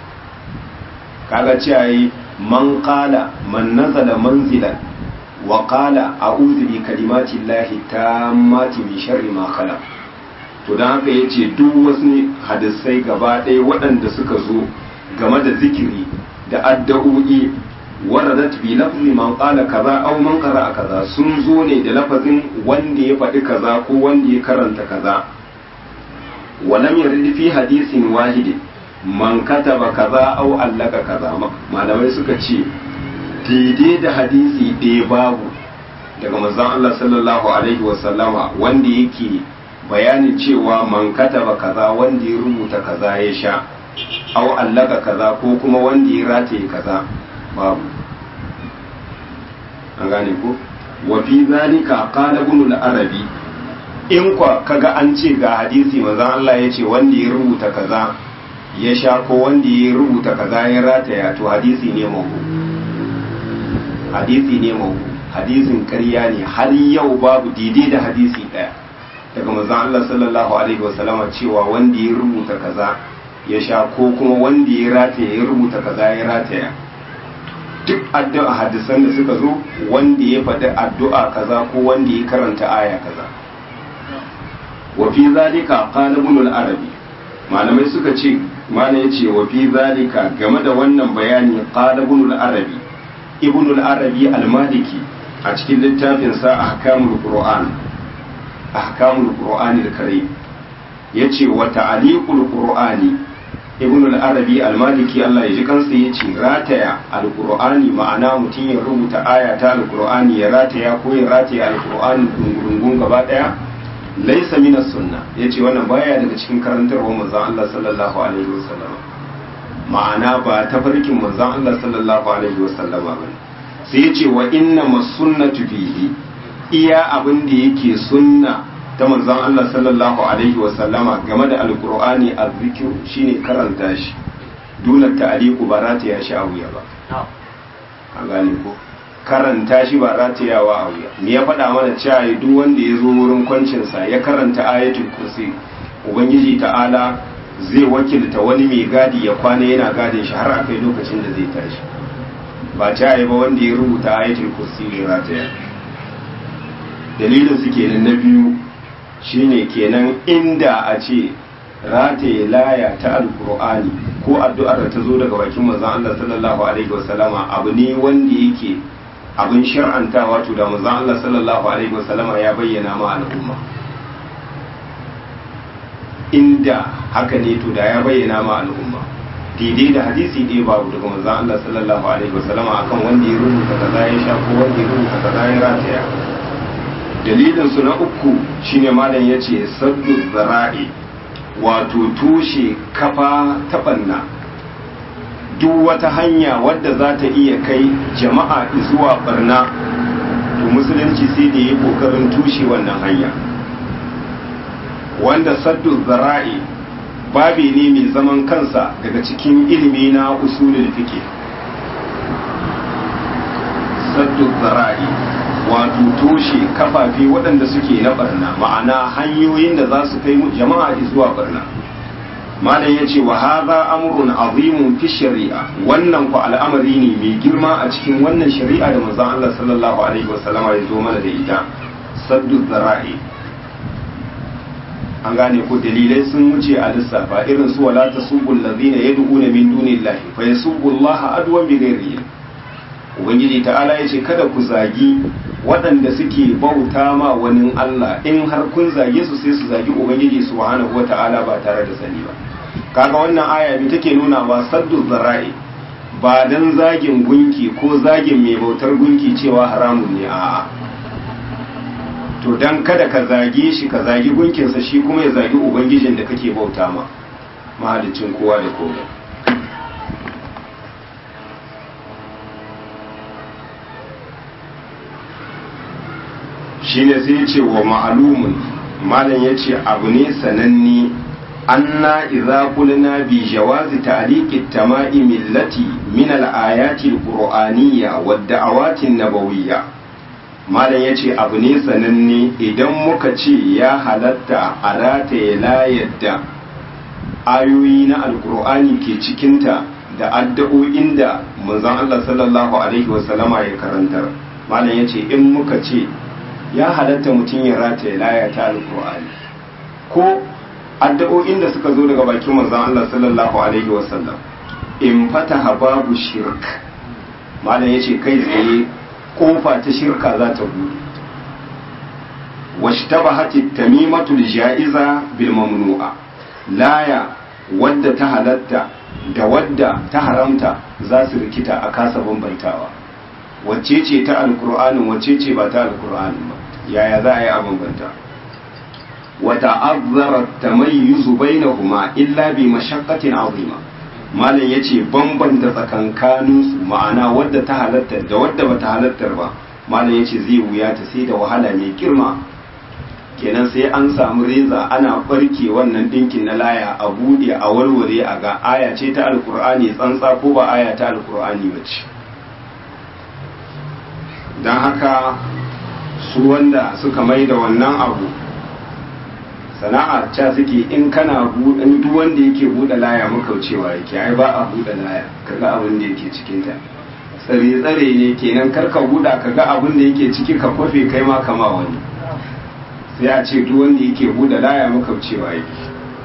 S1: kaga cewa man qala man nazala manzilan wa qala a'udhu bi kalimati llahi tammati min sharri ma khalaq to dan haka yace duk wasu hadisai gaba ɗaya waɗanda suka zo game da zikiri da addu'o'i waradat bi lafzi man qala kaza aw man qara'a kaza sun zo ne da lafazin wanda ya faɗi kaza ko wanda ya karanta kaza walam yarid fi hadisin wahidin man kataba kaza au allaka kaza malamai suka ce daidai da hadisi ɗaya babu daga manzon Allah sallallahu alaihi wasallama wanda yake bayanin cewa man kataba kaza wanda ya rubuta kaza ya sha au allaka kaza ko kuma wanda ya rataye kaza babu an gane ko wa fi zalika qala ibn al-arabi in kwa kaga an ce ga hadisi manzon Allah ya ce wanda ya rubuta kaza ya sha ko wanda ya rubuta kaza ya rataya to hadisi ne mahu hadisi ne mahu hadisin ƙarya ne har yau babu daidai da hadisi ɗaya daga manzon Allah sallallahu alaihi wasallam cewa wanda ya rubuta kaza ya sha ko kuma wanda ya rataya ya rubuta kaza ya rataya duk addu'a hadisan da suka zo wanda ya faɗi addu'a kaza ko wanda ya karanta aya kaza wa fi zalika qala ibn al-arabi malamai suka ce mana ya ce wa fi zalika game da wannan bayani qala ibn al-arabi ibn al-arabi al-maliki a cikin littafin sa ahkamul qur'an ahkamul qur'an al-karim yace wa ta'liqul qur'ani ibn al-arabi al-maliki Allah ya ji kansa yace rataya al-qur'ani ma'ana mutum ya rubuta aya ta al-qur'ani ya rataya ko ya rataya al-qur'ani dungurungun gaba daya laisa min sunna yace wannan baya daga cikin karantarwar manzon Allah sallallahu alaihi wasallam ma'ana ba ta farkin manzon Allah sallallahu alaihi wasallama bane sai yace wa inna masunnatu fihi iya abin da yake sunna ta manzon Allah sallallahu alaihi wasallama game da alqur'ani azzikr shine karanta shi duna ta'liqu barata ya sha wuya ba an gane ko karanta shi ba ratayawa a wuya me ya faɗa mana cewa duk wanda ya zo wurin kwancinsa ya karanta ayatul kursi ubangiji ta'ala zai wakilta wani mai gadi ya kwana yana gadin shi har akai lokacin da zai tashi ba cewa ba wanda ya rubuta ayatul kursi ne rataya dalilin su kenan na biyu shine kenan inda a ce rataye laya ta alkur'ani ko addu'ar da ta zo daga bakin manzon Allah sallallahu alaihi wasallama abu ne wanda yake abin shar'anta wato da manzon Allah sallallahu alaihi wasallama ya bayyana ma al'umma inda haka ne to da ya bayyana ma al'umma daidai da hadisi ɗaya babu daga manzon Allah sallallahu alaihi wasallama akan wanda ya rubuta kaza ya sha ko wanda ya rubuta kaza ya rataya dalilin su na uku shine malam yace saddu zara'i wato tushe kafa ta banna duk wata hanya wadda za ta iya kai jama'a zuwa barna to to musulunci sai da ya kokarin tushe wannan hanya wanda saddu zara'i babi ne mai zaman kansa daga cikin ilimi na usulul fiqh saddu zara'i wato toshe kafafe waɗanda suke na barna ma'ana hanyoyin da za su kai jama'a zuwa barna malam ya ce wa haza amrun azimun fi shari'a wannan ku al'amari ne mai girma a cikin wannan shari'a da manzon Allah sallallahu alaihi wasallama ya zo mana da ita saddu zara'i an gane ko dalilai sun wuce a lissafa irin su wala tasubul ladina yad'una min dunillahi fa yasubbullaha adwan bi ghairi ubangiji ta'ala yace kada ku zagi waɗanda suke bauta ma wani Allah in har kun zage su sai su zagi ubangiji subhanahu wata'ala ba tare da sani ba kaga wannan aya ne take nuna wa saddu zara'i ba dan zagin gunki ko zagin mai bautar gunki cewa haramun ne a'a to dan kada ka zage shi ka zagi gunkinsa shi kuma ya zagi ubangijin da kake bauta ma mahalicin kowa da komai shine sai ce wa ma'alumun malam ya ce abu ne sananne anna idza qulna bi jawazi ta'liqi at-tama'im allati min al-ayati al-qur'aniyya wad-da'awati an-nabawiyya malam ya ce abu ne sananne idan muka ce ya halatta a rataye layar da ayoyi na alkur'ani ke cikinta da addu'o'in da manzon Allah sallallahu alaihi wasallama ya karantar malam ya ce in muka ce ya halatta mutum ya rataye laya ta alkur'ani ko addu'o'in da suka zo daga bakin manzon Allah sallallahu alaihi wasallam in fataha babu shirk malam ya ce kai tsaye kofa ta shirka za ta buɗe washtabahati tamimatul ja'iza bil mamnu'a laya wadda ta halatta da wadda ta haramta za su rikita a kasa bambantawa wacce ce ta alkur'anin wacce ce ba ta alkur'anin ba yaya za a yi a bambanta wata azzara tamayyuzu bainahuma illa bi mashaqqatin azima malam ya ce bambanta tsakankaninsu ma'ana wadda ta halatta da wadda bata halattar ba malam ya ce zai wuya ta sai da wahala mai girma kenan sai an samu reza ana barke wannan dinkin na laya a buɗe a warware a ga aya ce ta alkur'ani tsantsa ko ba aya ta alkur'ani ba ce don haka su wanda suka mai da wannan abu sana'a ca suke in kana in duk wanda yake buɗe laya makaucewa yake ai ba a buɗe laya kaga abin da yake cikin ta tsare tsare ne kenan kar ka buɗa kaga abin da yake ciki ka kwafe kai ma kama wani sai a ce duk wanda yake buɗe laya makaucewa yake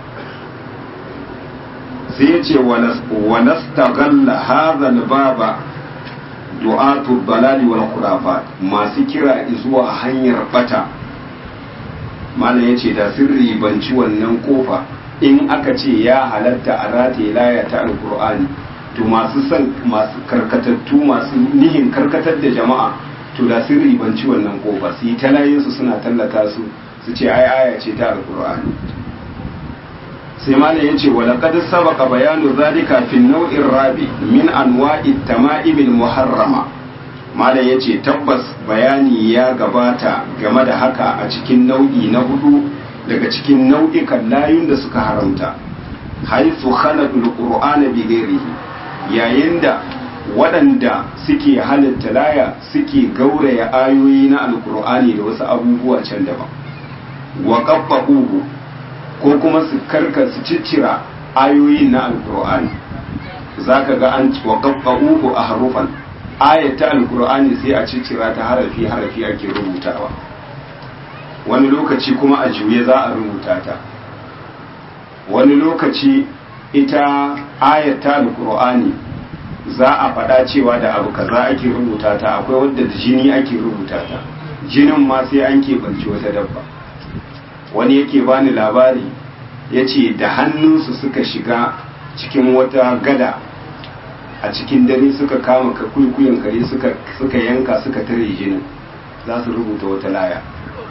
S1: sai ya ce wa nastaghalla hadha al-baba du'atu dalali wal khurafat masu kira zuwa hanyar bata malam ya ce da sun ribanci wannan kofa in aka ce ya halatta a rataye laya ta alkur'ani to masu son masu karkatattu masu nihin karkatar da jama'a to da sun ribanci wannan kofa su yi talayinsu suna tallata su su ce ai aya ce ta alkur'ani sai malam ya ce wala qad sabaqa bayanu zalika fi nau'in rabi min anwa'i tama'imil muharrama malam ya ce tabbas bayani ya gabata game da haka a cikin nau'i na hudu daga cikin nau'ikan layun da suka haramta haifu khalaqul qur'ana bi ghairihi yayin da waɗanda suke halitta laya suke gauraya ayoyi na alkur'ani da wasu abubuwa can daban wa qaffa'uhu ko kuma su karka su ciccira ayoyin na alkur'ani zaka ga an wa qaffa'uhu a harufan ayat ta alkur'ani sai a ciccira ta harafi harafi ake rubutawa wani lokaci kuma a juye za a rubuta ta wani lokaci ita ayat ta alkur'ani za a faɗa cewa da abu kaza ake rubuta ta akwai wadda da jini ake rubuta ta jinin ma sai an keɓanci wata dabba wani yake bani labari ya ce da hannunsu suka shiga cikin wata gada a cikin dare suka kama ka kuikuyin kare suka yanka suka tare jinin za su rubuta wata laya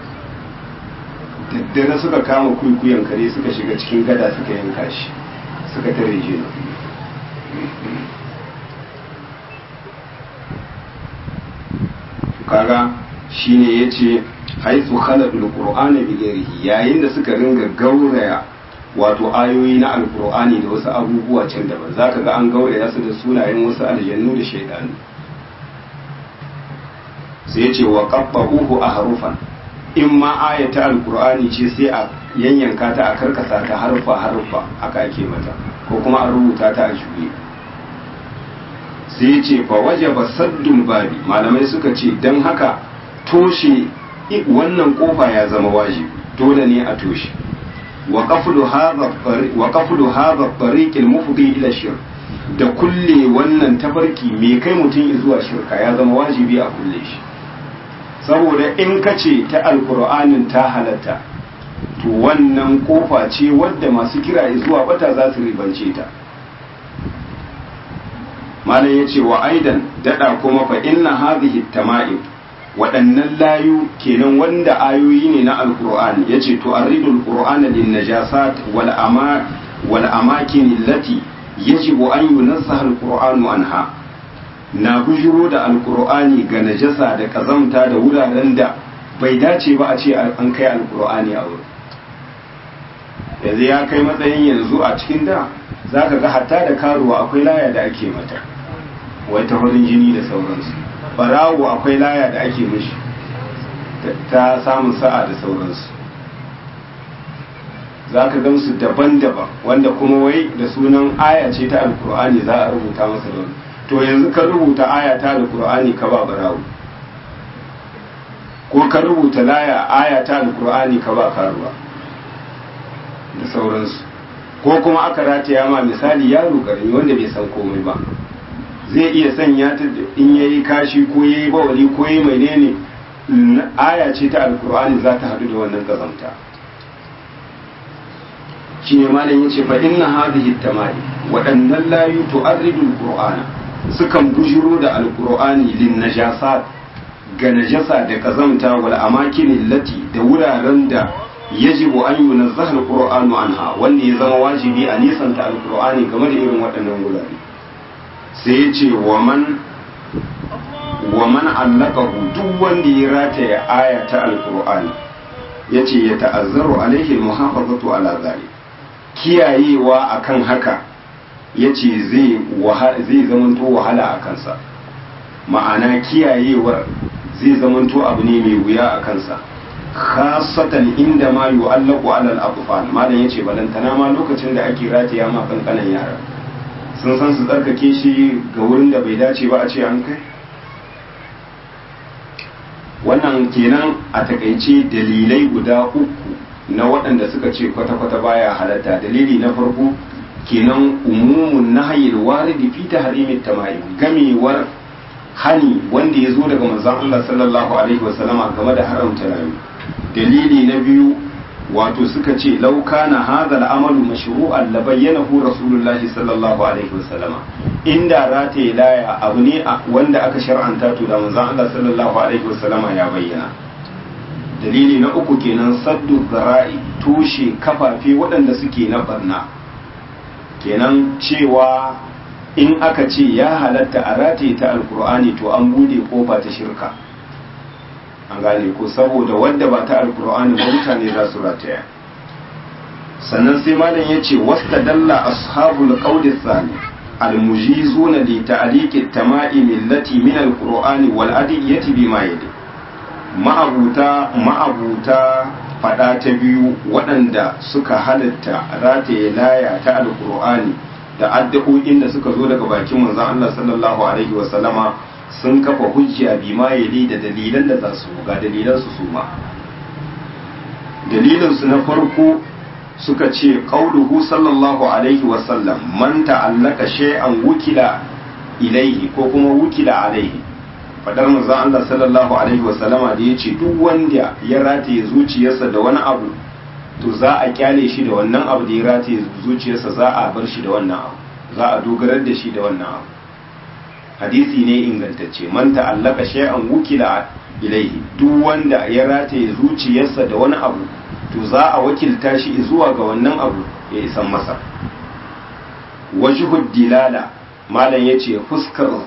S1: daddare suka kama kuikuyin kare suka shiga cikin gada suka yanka shi suka tare jinin kaga shine yace haythu khalaqul qur'ana bi ghairihi yayin da suka ringa gauraya wato ayoyi na alqur'ani da wasu abubuwa can daban zaka ga an gauraya su da sunayen wasu aljannu da shaydanu sai yace wa qabba'uhu ahrufan in ma ayata alqur'ani ce sai a yanyanka ta a karkasa ta harfa harfa haka ake mata ko kuma a rubuta ta a juye sai ce fa waje ba saddun babi malamai suka ce don haka toshe wannan kofa ya zama wajibi dole ne a toshe wa qaflu hadha tariqil mufdi ila shirk da kulle wannan tafarki mai kai mutum zuwa shirka ya zama wajibi a kulle shi saboda in ka ce ta alkur'anin ta halatta to wannan kofa ce wadda masu kira zuwa bata za su ribance ta malam ya ce wa aidan dada kuma fa inna hadhihi tama'im waɗannan layu kenan wanda ayoyi ne na alkur'ani ya ce to arridul qur'ana lin najasat wal ama wal amakin allati yajibu an yunazzaha alqur'anu anha na bujiro da alkur'ani ga najasa da kazamta da wuraren da bai dace ba a ce an kai alkur'ani a wurin yanzu ya kai matsayin yanzu a cikin da za ka ga hatta da karuwa akwai laya da ake mata wai ta farin jini da sauransu barawo akwai laya da ake mishi ta samun sa'a da sauransu za ka gamsu daban-daban wanda kuma wai da sunan aya ce ta alkur'ani za a rubuta masa da to yanzu ka rubuta aya ta alkur'ani ka ba barawo ko ka rubuta laya aya ta alkur'ani ka ba karuwa da sauransu ko kuma aka rataya ma misali yaro karami wanda bai san komai ba zai iya sanya ta in yayi kashi ko yayi bawali ko yayi menene aya ce ta alkur'ani za ta hadu da wannan kazamta shine malam yace fa inna hadhihi tamari waɗannan layu tu'arridu alqur'ana sukan bujiro da alqur'ani lin najasat ga najasa da kazamta wal amakin lati da wuraren da yajibu an yunazzaha alqur'anu anha wanda ya zama wajibi a nisanta alqur'ani game da irin waɗannan wurare sai ya ce wa man wa man allaqahu duk wanda ya rataya aya ta alqur'ani yace ya ta'azzaru alaihi almuhafazatu ala zalik kiyayewa akan haka yace zai zai zamanto wahala a kansa ma'ana kiyayewar zai zamanto abu ne mai wuya a kansa khasatan inda ma yu'allaqu 'ala al-atfal malam yace balantana ma lokacin da ake rataya ma kankanan yara sun san su tsarkake shi ga wurin da bai dace ba a ce an kai wannan kenan a takaice dalilai guda uku na waɗanda suka ce kwata-kwata baya halatta dalili na farko kenan umumun nahayil waridi fi tahrimit tama'im gamewar hani wanda ya zo daga manzon Allah sallallahu alaihi wasallama game da haramta rayu dalili na biyu wato suka ce lauka na hadha al'amalu mashru'an la bayyanahu rasulullahi sallallahu alaihi wasallama inda rataye laya abu ne wanda aka shar'anta to da manzon Allah sallallahu alaihi wasallama ya bayyana dalili na uku kenan saddu zara'i tushe kafafe waɗanda suke na barna kenan cewa in aka ce ya halatta a rataye ta alkur'ani to an bude kofa ta shirka an gane ko saboda wadda ba ta alkur'ani ba mutane za su rataya sannan sai malam ya ce wasta dalla ashabul qawli thani almujizuna li ta'liqi tama'im allati min alqur'ani wal adiyati bima yadi ma'abuta ma'abuta fada ta biyu waɗanda suka halatta rataye laya ta alkur'ani da addu'o'in da suka zo daga bakin manzon Allah sallallahu alaihi wa sallama sun kafa hujja bi ma yali da dalilan da za su ga dalilan su suma dalilin su na farko suka ce qauluhu sallallahu alaihi wa sallam man ta'allaka shay'an wukila ilaihi ko kuma wukila alaihi fadar manzon Allah sallallahu alaihi wa sallama da yace duk wanda ya rataye zuciyarsa da wani abu to za a kyale shi da wannan abu da ya rataye zuciyarsa za a bar shi da wannan abu za a dogarar da shi da wannan abu hadisi ne ingantacce man ta'allaka shay'an wukila ilaihi duk wanda ya rataye zuciyarsa da wani abu to za a wakilta shi zuwa ga wannan abu ya isan masa wajhud dilala malam yace fuskar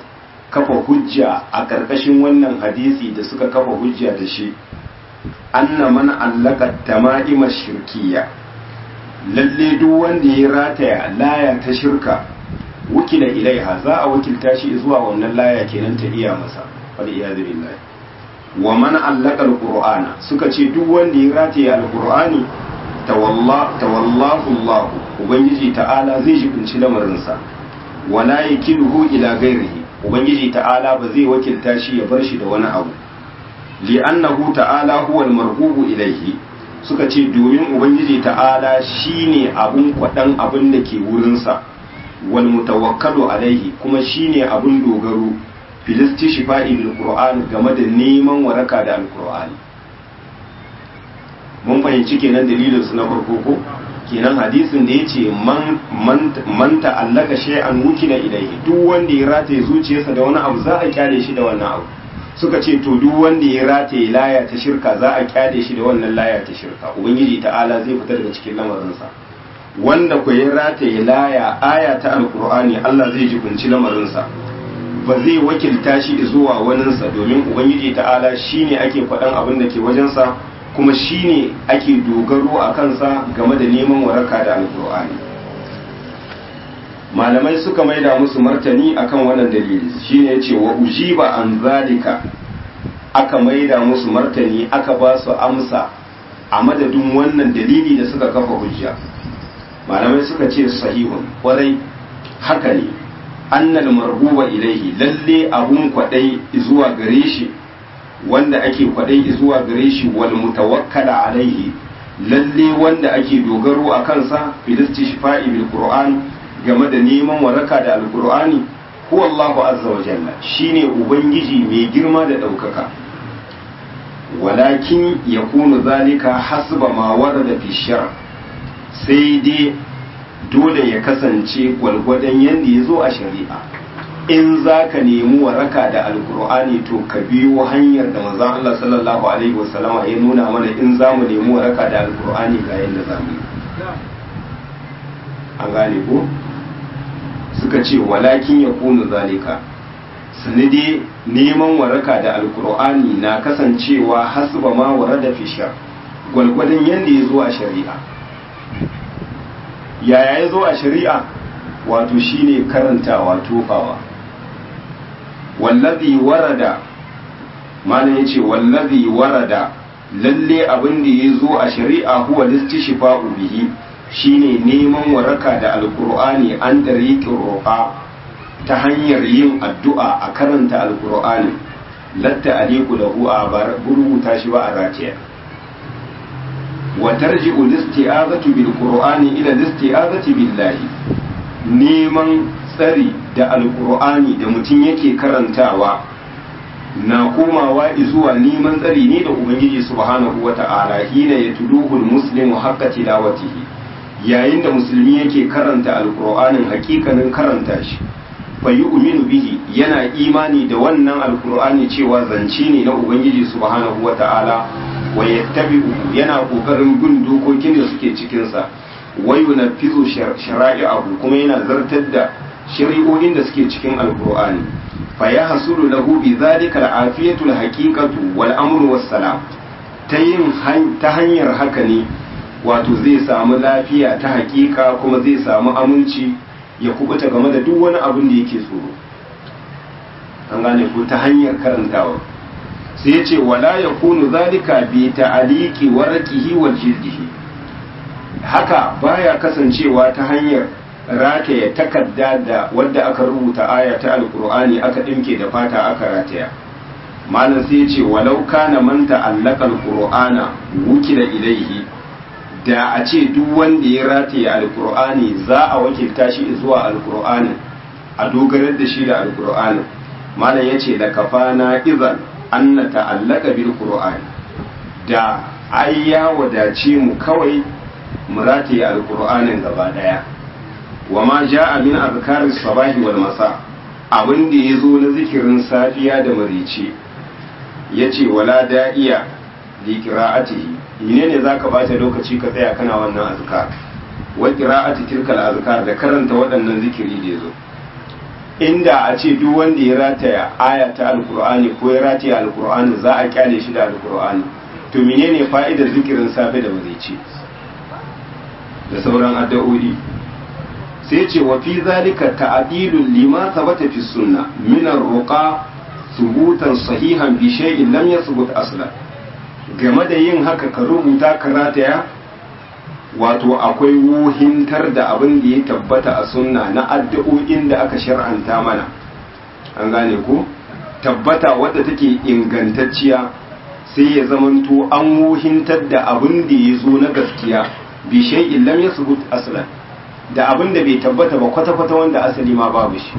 S1: kafa hujja a ƙarƙashin wannan hadisi da suka kafa hujja da shi anna man allaka tama'ima shirkiya lalle duk wanda ya rataya laya ta shirka wukila ilaiha za a wakilta shi zuwa wannan laya kenan ta iya masa wal iyadu billahi wa man allaka alqur'ana suka ce duk wanda ya rataya alqur'ani tawalla tawallahu Allah ubangiji ta'ala zai jibinci lamarinsa wala yakiluhu ila ghairihi ubangiji ta'ala ba zai wakilta shi ya bar shi da wani abu li'annahu ta'ala huwa al-marhubu ilayhi suka ce domin ubangiji ta'ala shine abun kwadan abin da ke wurinsa wal mutawakkalu alaihi kuma shine abun dogaro filisti shifa'i bil qur'an game da neman waraka da alqur'ani mun fahimci kenan dalilin su na farko ko kenan hadisin da yace man man ta'allaka shay'an wukila ilayhi duk wanda ya rataye zuciyarsa da wani abu za a kyale shi da wannan abu suka ce to duk wanda ya rataye laya ta shirka za a kyale shi da wannan laya ta shirka ubangiji ta'ala zai fita daga cikin lamarinsa wanda ku ya rataye laya aya ta alkur'ani Allah zai jibinci lamarinsa ba zai wakilta shi zuwa waninsa domin ubangiji ta'ala shine ake faɗan abin da ke wajensa kuma shine ake dogaro a kansa game da neman waraka da alkur'ani malamai suka maida musu martani akan wannan dalili shine yace wa ujiba an zalika aka maida musu martani aka ba su amsa a madadin wannan dalili da suka kafa hujja malamai suka ce sahihun kwarai haka ne annal marhuba ilaihi lalle abun kwadai zuwa gare shi wanda ake kwadai zuwa gare shi wal mutawakkala alaihi lalle wanda ake dogaro a kansa filisti shifa'i bil qur'an game da neman waraka da alqur'ani huwa Allahu azza wa jalla shine ubangiji mai girma da daukaka walakin yakunu zalika hasba ma warada fi shar sai dai dole ya kasance gwalgwadon yadda ya zo a shari'a in za ka nemi waraka da alkur'ani to ka biyo hanyar da manzon Allah sallallahu alaihi wasallama ya nuna mana in za mu nemi waraka da alkur'ani ga yadda za mu an gane ko suka ce walakin ya kunu zalika sanadi neman waraka da alkur'ani na kasancewa hasba ma warada fi shar gwalgwadon yadda ya zo a shari'a yaya ya zo a shari'a wato shine karantawa tofawa wallazi warada malam yace wallazi warada lalle abin da ya zo a shari'a huwa listishfa'u bihi shine neman waraka da alqur'ani an tariqin roƙa ta hanyar yin addu'a a karanta alqur'ani latta aliku lahu a rubuta shi ba a ratiya وترجع الاستعاذة بالقرآن إلى الاستعاذة بالله neman tsari da alkur'ani da mutum yake karantawa na komawa zuwa neman tsari ne da ubangiji subhanahu wa ta'ala hina ya tuluhul muslimu haqqa tilawatihi yayin da musulmi yake karanta alkur'anin hakikanin karanta shi fa yu'minu bihi yana imani da wannan alkur'ani cewa zance ne na ubangiji subhanahu wa ta'ala wa yattabi'u yana kokarin bin dokokin da suke cikin sa wa yunaffizu shara'i'ahu kuma yana zartar da shari'o'in da suke cikin alqur'ani fa yahsulu lahu bi dhalika al'afiyatu al-haqiqatu wal amru was salam ta yin ta hanyar haka ne wato zai samu lafiya ta haƙiƙa kuma zai samu aminci ya kubuta game da duk wani abin da yake tsoro an gane ko ta hanyar karantawa sai ya ce wala ya kunu zalika bi ta'aliki warqihi wal jildihi haka baya kasancewa ta hanyar rataya takarda da wadda aka rubuta aya ta alqur'ani aka dinke da fata aka rataya malam sai ya ce walau kana man ta'allaka alqur'ana wukila ilaihi da a ce duk wanda ya rataya alqur'ani za a wakilta shi zuwa alqur'ani a dogarar da shi da alqur'ani malam yace da kafana idan an na ta'allaka bil qur'ani da ai ya wadace mu kawai mu rataye alqur'anin gaba daya wa ma ja'a min azkaris sabahi wal masa abin da yazo na zikirin safiya da marice yace wala da'iya li qira'atihi menene zaka bata lokaci ka tsaya kana wannan azkar wa qira'ati tilkal azkar da karanta waɗannan zikiri da yazo inda a ce duk wanda ya rataya aya ta alkur'ani ko ya rataya alkur'ani za a kyale shi da alkur'ani to menene fa'idar zikirin safe da ce da sauran addu'o'i sai ce wa fi zalika ta'dilul lima thabata fi sunna min ar-ruqa thubutan sahihan bi shay'in lam yathbut aslan game da yin haka ka rubuta ka rataya wato akwai wuhintar da abin da ya tabbata a sunna na addu'o'in da aka shar'anta mana an gane ko tabbata wadda take ingantacciya sai ya zamanto an wuhintar da abin da ya zo na gaskiya bi shay'in lam yasbut aslan da abin da bai tabbata ba kwata-kwata wanda asali ma babu shi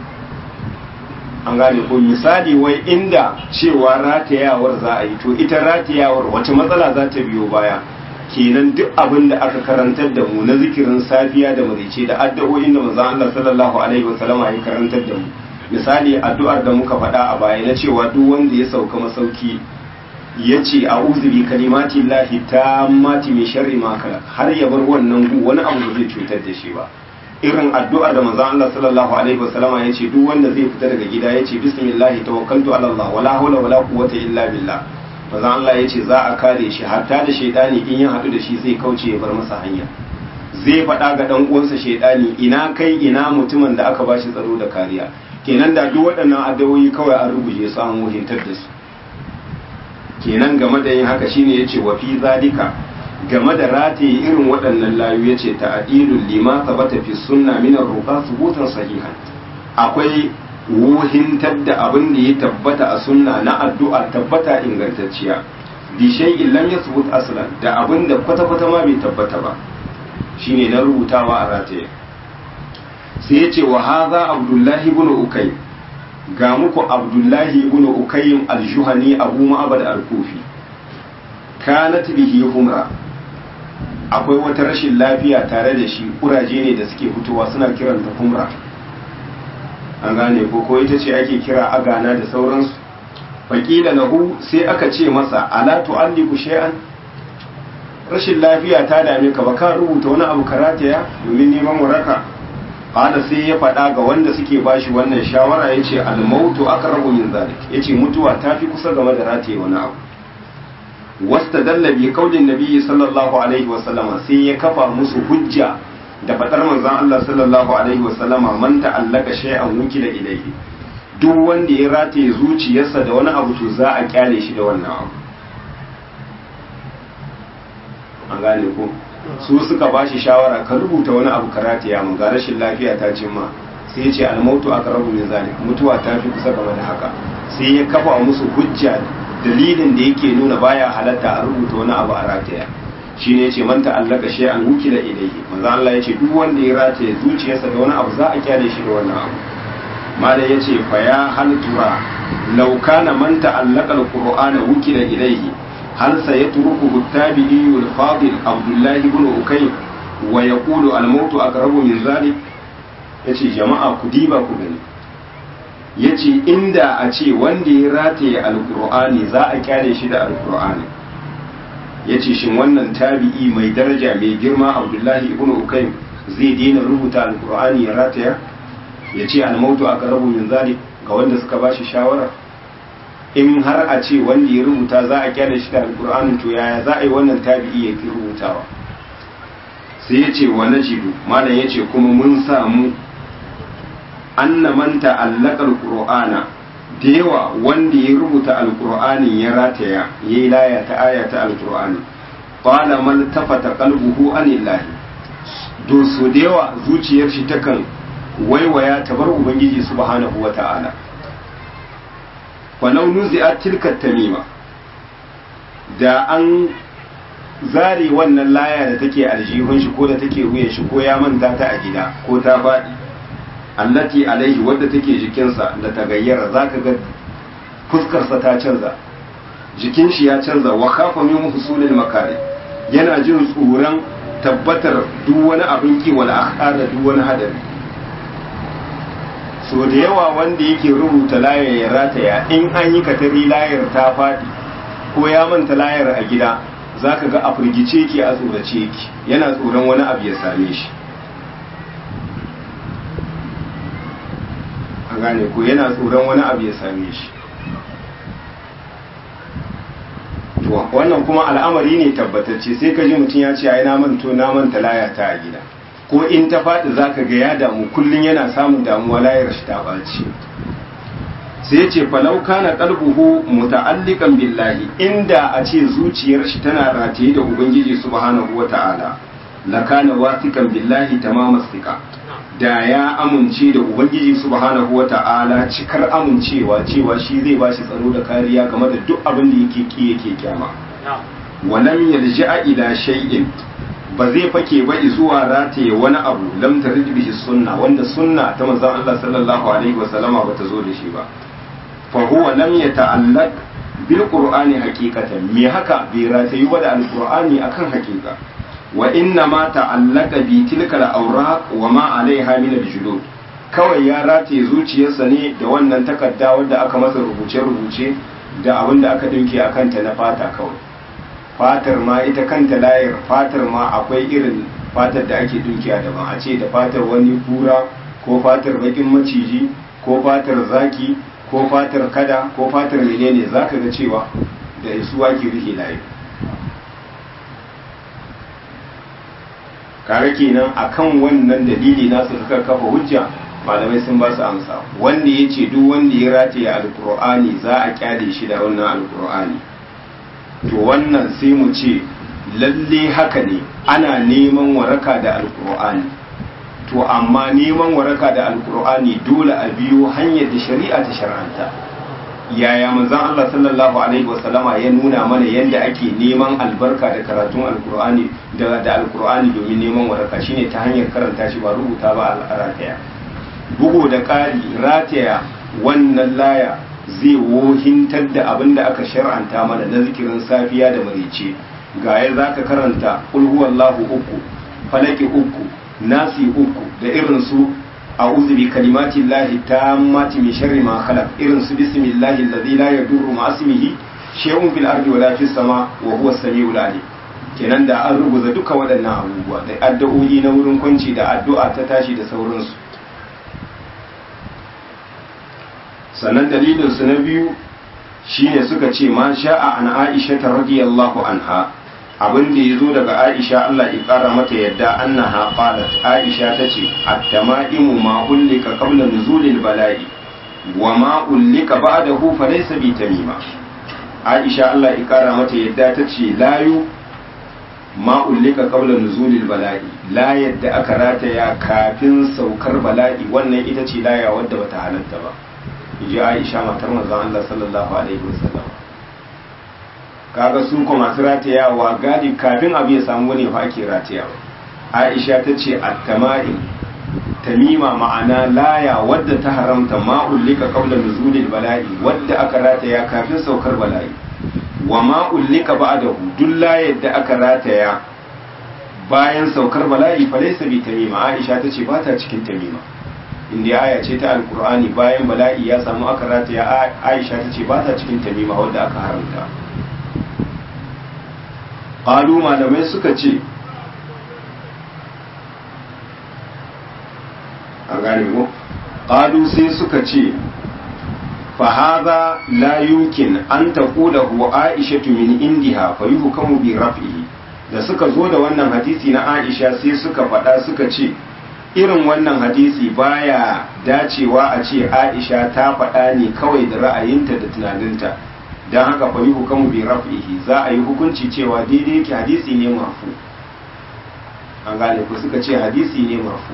S1: an gane ko misali wai inda cewa ratayawar za a yi to ita ratayawar wace matsala za ta biyo baya kenan duk abin da aka karantar da mu na zikirin safiya da marice da addu'o'in da manzon Allah sallallahu alaihi wasallama ya karantar da mu misali addu'ar da muka faɗa a baya na cewa duk wanda ya sauka masauki ya ce a'udhu bi kalimati llahi tammati min sharri ma khalaq har ya bar wannan gu wani abu da zai cutar da shi ba irin addu'ar da manzon Allah sallallahu alaihi wasallama ya ce duk wanda zai fita daga gida ya ce bismillah tawakkaltu ala Allah wala hawla wala quwwata illa billah manzon Allah ya ce za a kare shi hatta da shaidani in ya haɗu da shi zai kauce ya bar masa hanya zai faɗa ga ɗan uwansa shaidani ina kai ina mutumin da aka bashi tsaro da kariya kenan da duk waɗannan addawoyi kawai an rubuce su an wuhintar da su kenan game da yin haka shine yace wa fi zalika game da rataye irin waɗannan layu yace ta'dilul lima sabata fi sunna min ar-ruqa subutan sahihan akwai wuhintar da abin da ya tabbata a sunna na addu'a tabbata ingantacciya bi shay'in lam yasbut aslan da abin da kwata kwata ma bai tabbata ba shine na rubutawa a rataye sai yace wa hadha abdullahi ibn ukay ga muku abdullahi ibn ukayyim al-juhani abu ma'abad al-kufi kanat bihi humra akwai wata rashin lafiya tare da shi kuraje ne da suke fitowa suna kiranta humra an gane ko ko ita ce ake kira agana da sauransu faƙila lahu sai aka ce masa ala tu'alliku shay'an rashin lafiya ta dame ka ba ka rubuta wani abu karataya domin neman waraka qala sai ya faɗa ga wanda suke bashi wannan shawara yace al-mautu aqrabu min zalik yace mutuwa ta fi kusa game da rataye wani abu wastadalla bi qaulin nabiyyi sallallahu alaihi wa sallama sai ya kafa musu hujja da faɗar manzon Allah sallallahu alaihi wa sallama man ta'allaka shay'an wukila ilayhi duk wanda ya rataye zuciyarsa da wani abu to za a kyale shi da wannan abu an gane ko su suka ba shi shawara ka rubuta wani abu karatiya mu ga rashin lafiya ta cimma sai ya ce almautu aka rabu min zalik mutuwa ta fi kusa game da haka sai ya kafa musu hujja dalilin da yake nuna baya halatta a rubuta wani abu a rataya shine yace man ta'allaka shay'an wukila ilayhi manzo Allah yace duk wanda ya rataye zuciyarsa da wani abu za a kyale shi da wannan abu malai yace fa ya hal tura law kana man ta'allaka alqur'ana wukila ilayhi هل سيتركه التابعي الفاضل عبد الله بن أكيم ويقول الموت أقرب من ذلك yace jama'a ku diba ku gani yace inda a ce wanda ya rataye alkur'ani za a kyale shi da alkur'ani yace shin wannan tabi'i mai daraja mai girma abdullahi ibn ukaym zai daina rubuta alkur'ani ya rataya yace almautu aqrabu min zalik ga wanda suka bashi shawara in har a ce wanda ya rubuta za a kyale shi da alkur'anin to yaya za a yi wannan tabi'i ya fi rubutawa sai ya ce wa najidu malam ya ce kuma mun samu anna man ta'allaka alqur'ana da yawa wanda ya rubuta alqur'anin ya rataya yayi laya ta aya ta alqur'ani qala man tafata qalbuhu anillahi do so da yawa zuciyar shi takan waiwaya ta bar ubangiji subhanahu wata'ala walau nuzi'at tilka tamima da an zare wannan laya da take aljihun shi ko da take wuyan shi ko ya manta ta a gida ko ta faɗi allati alaihi wadda take jikinsa da ta gayyara zaka ga fuskarsa ta canza jikin shi ya canza wa khafa min husulil makari yana jin tsoron tabbatar duk wani abin ki wala akhar da duk wani hadari so da yawa wanda yake rubuta layar ya rataya in an yi katari layar ta faɗi ko ya manta layar a gida za ka ga a firgice ki a tsorace ki yana tsoron wani abu ya same shi an gane ko yana tsoron wani abu ya same shi to wannan kuma al'amari ne tabbatacce sai ka ji mutum ya ce ai na manto na manta laya ta a gida ko in ta faɗi zaka ga ya damu kullun yana samun damuwa layar shi ta ɓaci sai ce falau kana qalbuhu muta'alliqan billahi inda a ce zuciyar shi tana rataye da ubangiji subhanahu wata'ala lakana wasiqan billahi tamama thiqa da ya amince da ubangiji subhanahu wata'ala cikar amincewa cewa shi zai bashi tsaro da kariya game da duk abin da yake ki yake kyama walam yalja'a ila shay'in ba zai fake ba zuwa rataye wani abu lam tarid bihi sunna wanda sunna ta manzon Allah sallallahu alaihi wasallama bata zo da shi ba فهو لم يتعلق بالقرآن حقيقة مي هكا بيراتي ودا القرآن أكن حقيقة وإنما تعلق بتلك الأوراق وما عليها من الجلود kawai ya rataye zuciyarsa ne da wannan takarda wadda aka masa rubuce-rubuce da abin da aka dinke a kanta na fata kawai fatar ma ita kanta layar fatar ma akwai irin fatar da ake dinkiya daban a ce da fatar wani kura ko fatar bakin maciji ko fatar zaki ko fatar kada ko fatar menene za ka ga cewa da isuwa ke rike layi kare kenan akan wannan dalili nasu suka kafa hujja malamai sun ba su amsa wanda ya ce duk wanda ya rataye alkur'ani za a kyale shi da wannan alkur'ani to wannan sai mu ce lalle haka ne ana neman waraka da alkur'ani to amma neman waraka da alkur'ani dole a biyo hanyar da shari'a ta shar'anta yaya manzon Allah sallallahu alaihi wasallama ya nuna mana yadda ake neman albarka da karatun alkur'ani da da alkur'ani domin neman waraka shine ta hanyar karanta shi ba rubuta ba a rataya bugu da ƙari rataya wannan laya zai wohintar da abin da aka shar'anta mana na zikirin safiya da marice ga ya zaka karanta ulhuwallahu uku falaki uku nasi uku da irin su a'udhu bi kalimati llahi tammati min sharri ma khalaq irin su bismillahi alladhi la yadurru ma ismihi shay'un fil ardi wala fis sama wa huwa as-sami'ul alim kenan da an rubuta duka waɗannan abubuwa da addu'o'i na wurin kwanci da addu'a ta tashi da sauransu sannan dalilin su na biyu shine suka ce ma sha'a an aisha ta radiyallahu anha abin da ya zo daga aisha Allah ya kara mata yadda annaha qalat aisha tace at-tama'imu ma ullika qabla nuzulil bala'i wa ma ullika ba'dahu fa laysa bi tamima aisha Allah ya kara mata yadda tace layu ma ullika qabla nuzulil bala'i la yadda aka rataya kafin saukar bala'i wannan ita ce laya wadda bata halatta ba ji aisha matar manzon Allah sallallahu alaihi wasallam kaga su kuma masu ratayawa gadi kafin abu ya samu wani fa ake ratayawa aisha ta ce attama'in tamima ma'ana laya wadda ta haramta ma'ullika qabla nuzulil bala'i wadda aka rataya kafin saukar bala'i wa ma'ullika ba'dahu duk layar da aka rataya bayan saukar bala'i fa laysa bi tamima aisha ta ce ba ta cikin tamima inda aya ce ta alkur'ani bayan bala'i ya samu aka rataya aisha ta ce ba ta cikin tamima wadda aka haramta ƙalu malamai suka ce a gane mu ƙalu sai suka ce fahaza la yumkin an taqulahu aisha min indiha fa yuhkamu bi raf'ihi da suka zo da wannan hadisi na aisha sai suka faɗa suka ce irin wannan hadisi baya dacewa a ce aisha ta faɗa ne kawai da ra'ayinta da tunaninta don haka fa yi hukamu bi raf'ihi za a yi hukunci cewa daidai yake hadisi ne marfu an gane ku suka ce hadisi ne marfu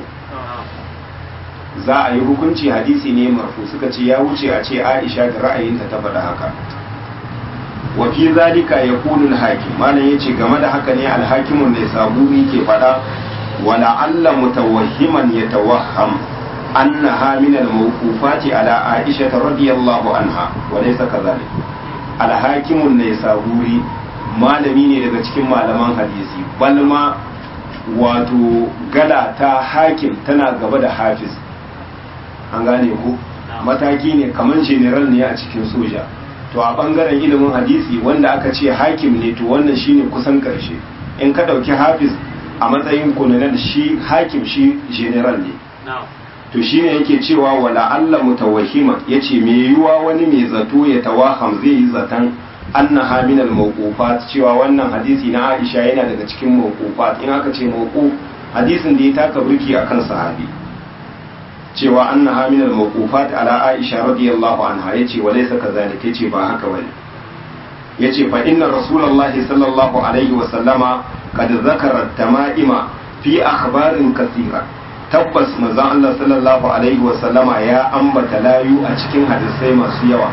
S1: za a yi hukunci hadisi ne marfu suka ce ya wuce a ce aisha da ra'ayinta ta faɗa haka wa fi zalika yaqulu al-hakim malam yace game da haka ne al-hakimun ne sabuni ke faɗa ولعل متوهما يتوهم أنها من الموقوفات على عائشة رضي الله عنها وليس كذلك الحاكم النيسابوري malami ne daga cikin malaman hadisi balma wato gala ta hakim tana gaba da hafiz an gane ku mataki ne kamar general ne a cikin soja to a bangaren ilimin hadisi wanda aka ce hakim ne to wannan shine kusan karshe in ka dauki hafiz a matsayin kunanan shi hakim shi general ne to shine yake cewa wala Allah mutawahhima yace me yiwa wani mai zato ya tawaham zai yi zatan annaha min al-mawqufat cewa wannan hadisi na Aisha yana daga cikin mawqufat in aka ce mawquf hadisin da ya taka burki akan sahabi cewa annaha min al-mawqufat ala Aisha radiyallahu anha yace wa laysa kadhalika yace ba haka bane yace fa inna rasulullahi sallallahu alaihi wa sallama qad zakara tama'ima fi akhbarin kathira tabbas manzon Allah sallallahu alaihi wa sallama ya ambata layu a cikin hadisai masu yawa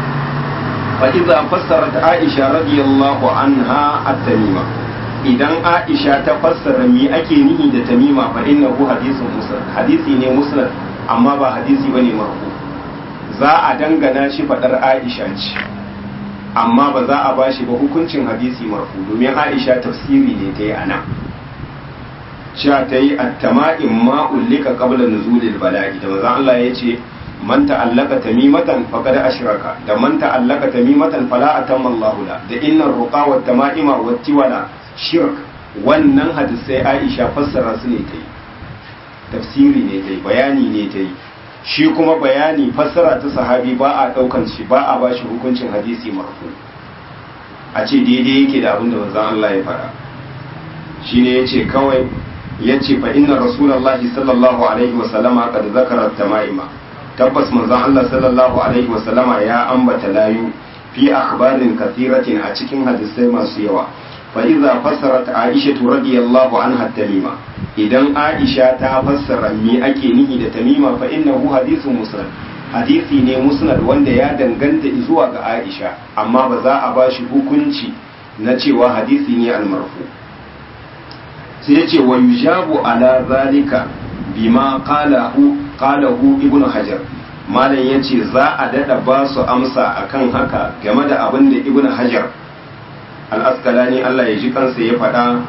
S1: fa idza fassarat Aisha radiyallahu anha at-tamima idan Aisha ta fassara me ake nihi da tamima fa innahu hadithun musnad hadisi ne musnad amma ba hadisi bane marfu za a dangana shi fadar Aisha ce amma ba za a bashi ba hukuncin hadisi marfu domin Aisha tafsiri ne ta yi anan cewa ta yi attama'in ma ullika qabla nuzulil bala'i da manzon Allah ya ce man ta'allaka tamimatan faqad ashraka da man ta'allaka tamimatan fala atamma Allahu la da innar ruqa wat tama'ima wat tiwala shirk wannan hadisai Aisha fassara su ne ta yi tafsiri ne ta yi bayani ne ta yi shi kuma bayani fassara ta sahabi ba a daukan shi ba a bashi hukuncin hadisi marfu a ce daidai yake da abin da manzon Allah ya faɗa shine yace kawai yace fa inna rasulullahi sallallahu alaihi wa sallama qad zakara tamaima tabbas manzon Allah sallallahu alaihi wa sallama ya ambata layu fi akhbarin kathiratin a cikin hadisai masu yawa fa idza fassarat aisha radiyallahu anha tamima idan aisha ta fassara me ake nihi da tamima fa innahu hadithun musnad hadisi ne musnad wanda ya danganta zuwa ga aisha amma ba za a bashi hukunci na cewa hadisi ne almarfu sai ya ce wa yujabu ala zalika bima qalahu qalahu ibnu hajar malam yace za a dada ba su amsa akan haka game da abin da ibnu hajar al-asqalani Allah ya ji kansa ya faɗa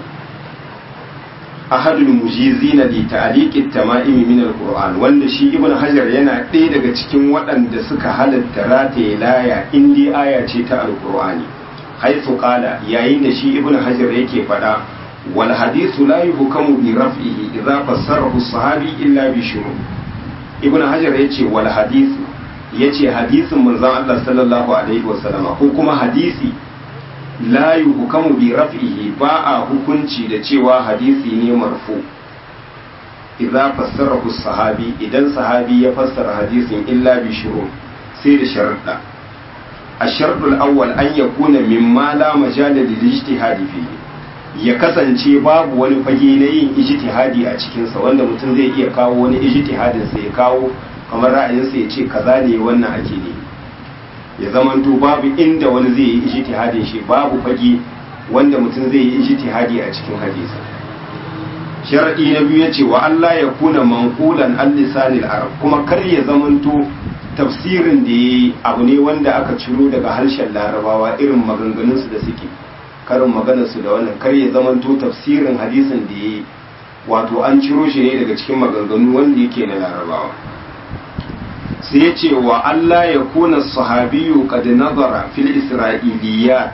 S1: ahadul mujizina li ta'liqit tama'im min al-qur'an wanda shi ibnu hajar yana ɗaya daga cikin waɗanda suka halatta rataye laya in dai aya ce ta al-qur'ani haythu qala yayin da shi ibnu hajar yake faɗa wal hadithu la yuhkamu bi raf'ihi idza fassarahu as-sahabi illa bi shurut ibnu hajar yace wal hadithu yace hadisin manzon Allah sallallahu alaihi wasallam ko kuma hadisi la yuhkamu bi raf'ihi ba a hukunci da cewa hadisi ne marfu idza fassarahu sahabi idan sahabi ya fassara hadisin illa bi shurut sai da sharuɗa الشرط الأول أن يكون مما لا مجال للاجتهاد فيه ya kasance babu wani fage na yin ijtihadi a cikinsa wanda mutum zai iya kawo wani ijtihadin sa ya kawo kamar ra'ayinsa ya ce kaza ne wannan ake ne ya zamanto babu inda wani zai yi ijtihadin shi babu fage wanda mutum zai yi ijtihadi a cikin hadisi sharadi na biyu yace wa Allah ya kuna manqulan an lisanil arab kuma kar ya zamanto tafsirin da yayi abu ne wanda aka ciro daga harshen larabawa irin maganganunsu da suke karin maganarsu da wannan kar ya zamanto tafsirin hadisin da yayi wato an ciro shi ne daga cikin maganganu wanda yake na larabawa sai ya ce wa Allah ya kuna sahabiyu qad nazara fil isra'iliyat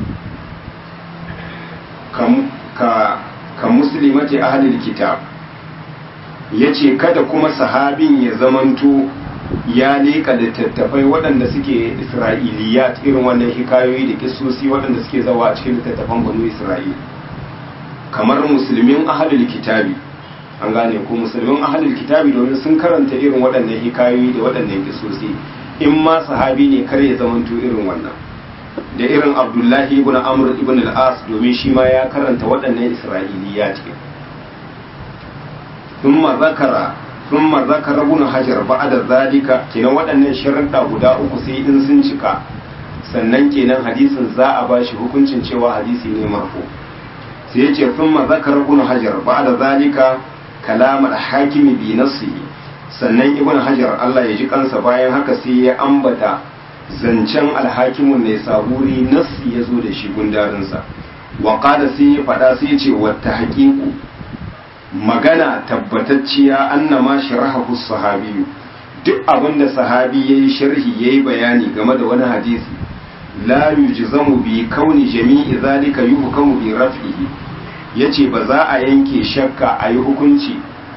S1: ka ka muslimati ahlil kitab yace kada kuma sahabin ya zamanto ya leka littattafai waɗanda suke isra'iliyat irin wannan hikayoyi da kisosi waɗanda suke zawa a cikin littattafan banu isra'il kamar musulmin ahlul kitabi an gane ko musulmin ahlul kitabi domin sun karanta irin waɗannan hikayoyi da waɗannan kisosi in ma sahabi ne kar ya zamanto irin wannan da irin abdullahi ibn amr ibn al-as domin shi ma ya karanta waɗannan isra'iliyat thumma zakara thumma zakara ibn hajar ba'da zalika kenan waɗannan sharuɗa guda uku sai in sun cika sannan kenan hadisin za a bashi hukuncin cewa hadisi ne marfu sai yace thumma zakara ibn hajar ba'da zalika kalam al-hakimi bi nafsihi sannan ibn hajar Allah ya ji kansa bayan haka sai ya ambata zancen alhakimun ne saburi nassi ya zo da shi gundarinsa wa qala sai ya faɗa sai ya ce wata haƙiƙu magana tabbatacciya annama sharahu sahabiyu duk abin da sahabi yayi sharhi yayi bayani game da wani hadisi la yujzamu bi kauni jami'i zalika yuhkamu bi raf'ihi yace ba za a yanke shakka a yi hukunci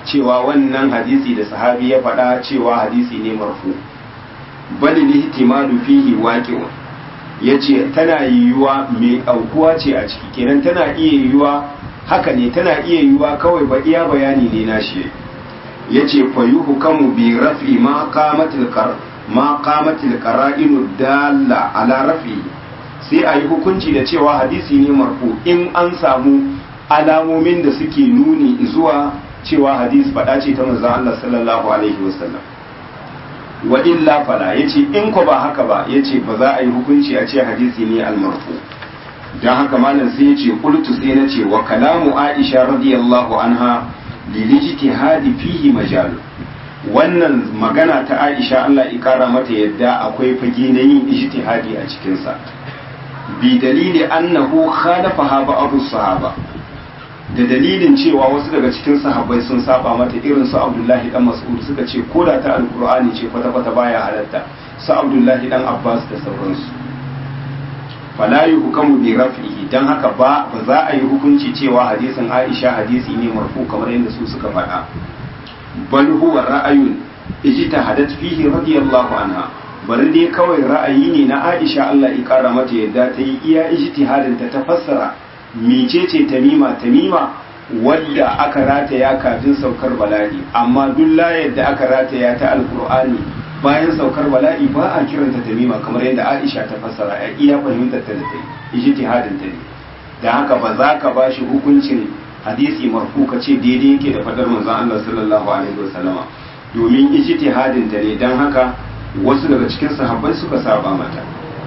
S1: cewa wannan hadisi da sahabi ya faɗa cewa hadisi ne marfu bal lihtimadu fihi waqi'un yace tana yiwuwa mai aukuwa ce a ciki kenan tana iya yiwuwa haka ne tana iya yiwuwa kawai ba iya bayani ne na shi yace fa yuhkamu bi raf'i ma qamatil qar ma qamatil qara'inu dalla ala raf'i sai a yi hukunci da cewa hadisi ne marfu in an samu alamomin da suke nuni zuwa cewa hadis faɗa ce ta manzon Allah sallallahu alaihi wasallam wa illa fala yace in ko ba haka ba yace ba za a yi hukunci a ce hadisi ne al-marfu dan haka malam sai yace qultu sai nace wa kalamu Aisha radiyallahu anha lilijtihadi fihi majal wannan magana ta Aisha Allah ya kara mata yadda akwai fage na yin ijtihadi a cikin sa bi dalili annahu khalafaha ba'd sahaba da dalilin cewa wasu daga cikin sahabbai sun saba mata irin su Abdullahi dan Mas'ud suka ce ko da ta alkur'ani ce kwata kwata baya halatta su Abdullahi dan Abbas da sauransu fala yuhkamu bi raf'ihi dan haka ba ba za a yi hukunci cewa hadisin Aisha hadisi ne marfu kamar yadda su suka faɗa bal huwa ra'ayun ijtahadat fihi radiyallahu anha bari dai kawai ra'ayi ne na Aisha Allah ya kara mata yadda ta yi iya ijtihadin ta ta fassara mecece tamima tamima wadda aka rataya kafin saukar bala'i amma duk layar da aka rataya ta alkur'ani bayan saukar bala'i ba a kiranta tamima kamar yadda Aisha ta fassara a iya fahimtar ta da ta yi ijtihadin ta ne da haka ba za ka bashi hukuncin hadisi marfu ka ce daidai yake da fadar manzon Allah sallallahu alaihi wasallama domin ijtihadin ta ne dan haka wasu daga cikin sahabbai suka saba mata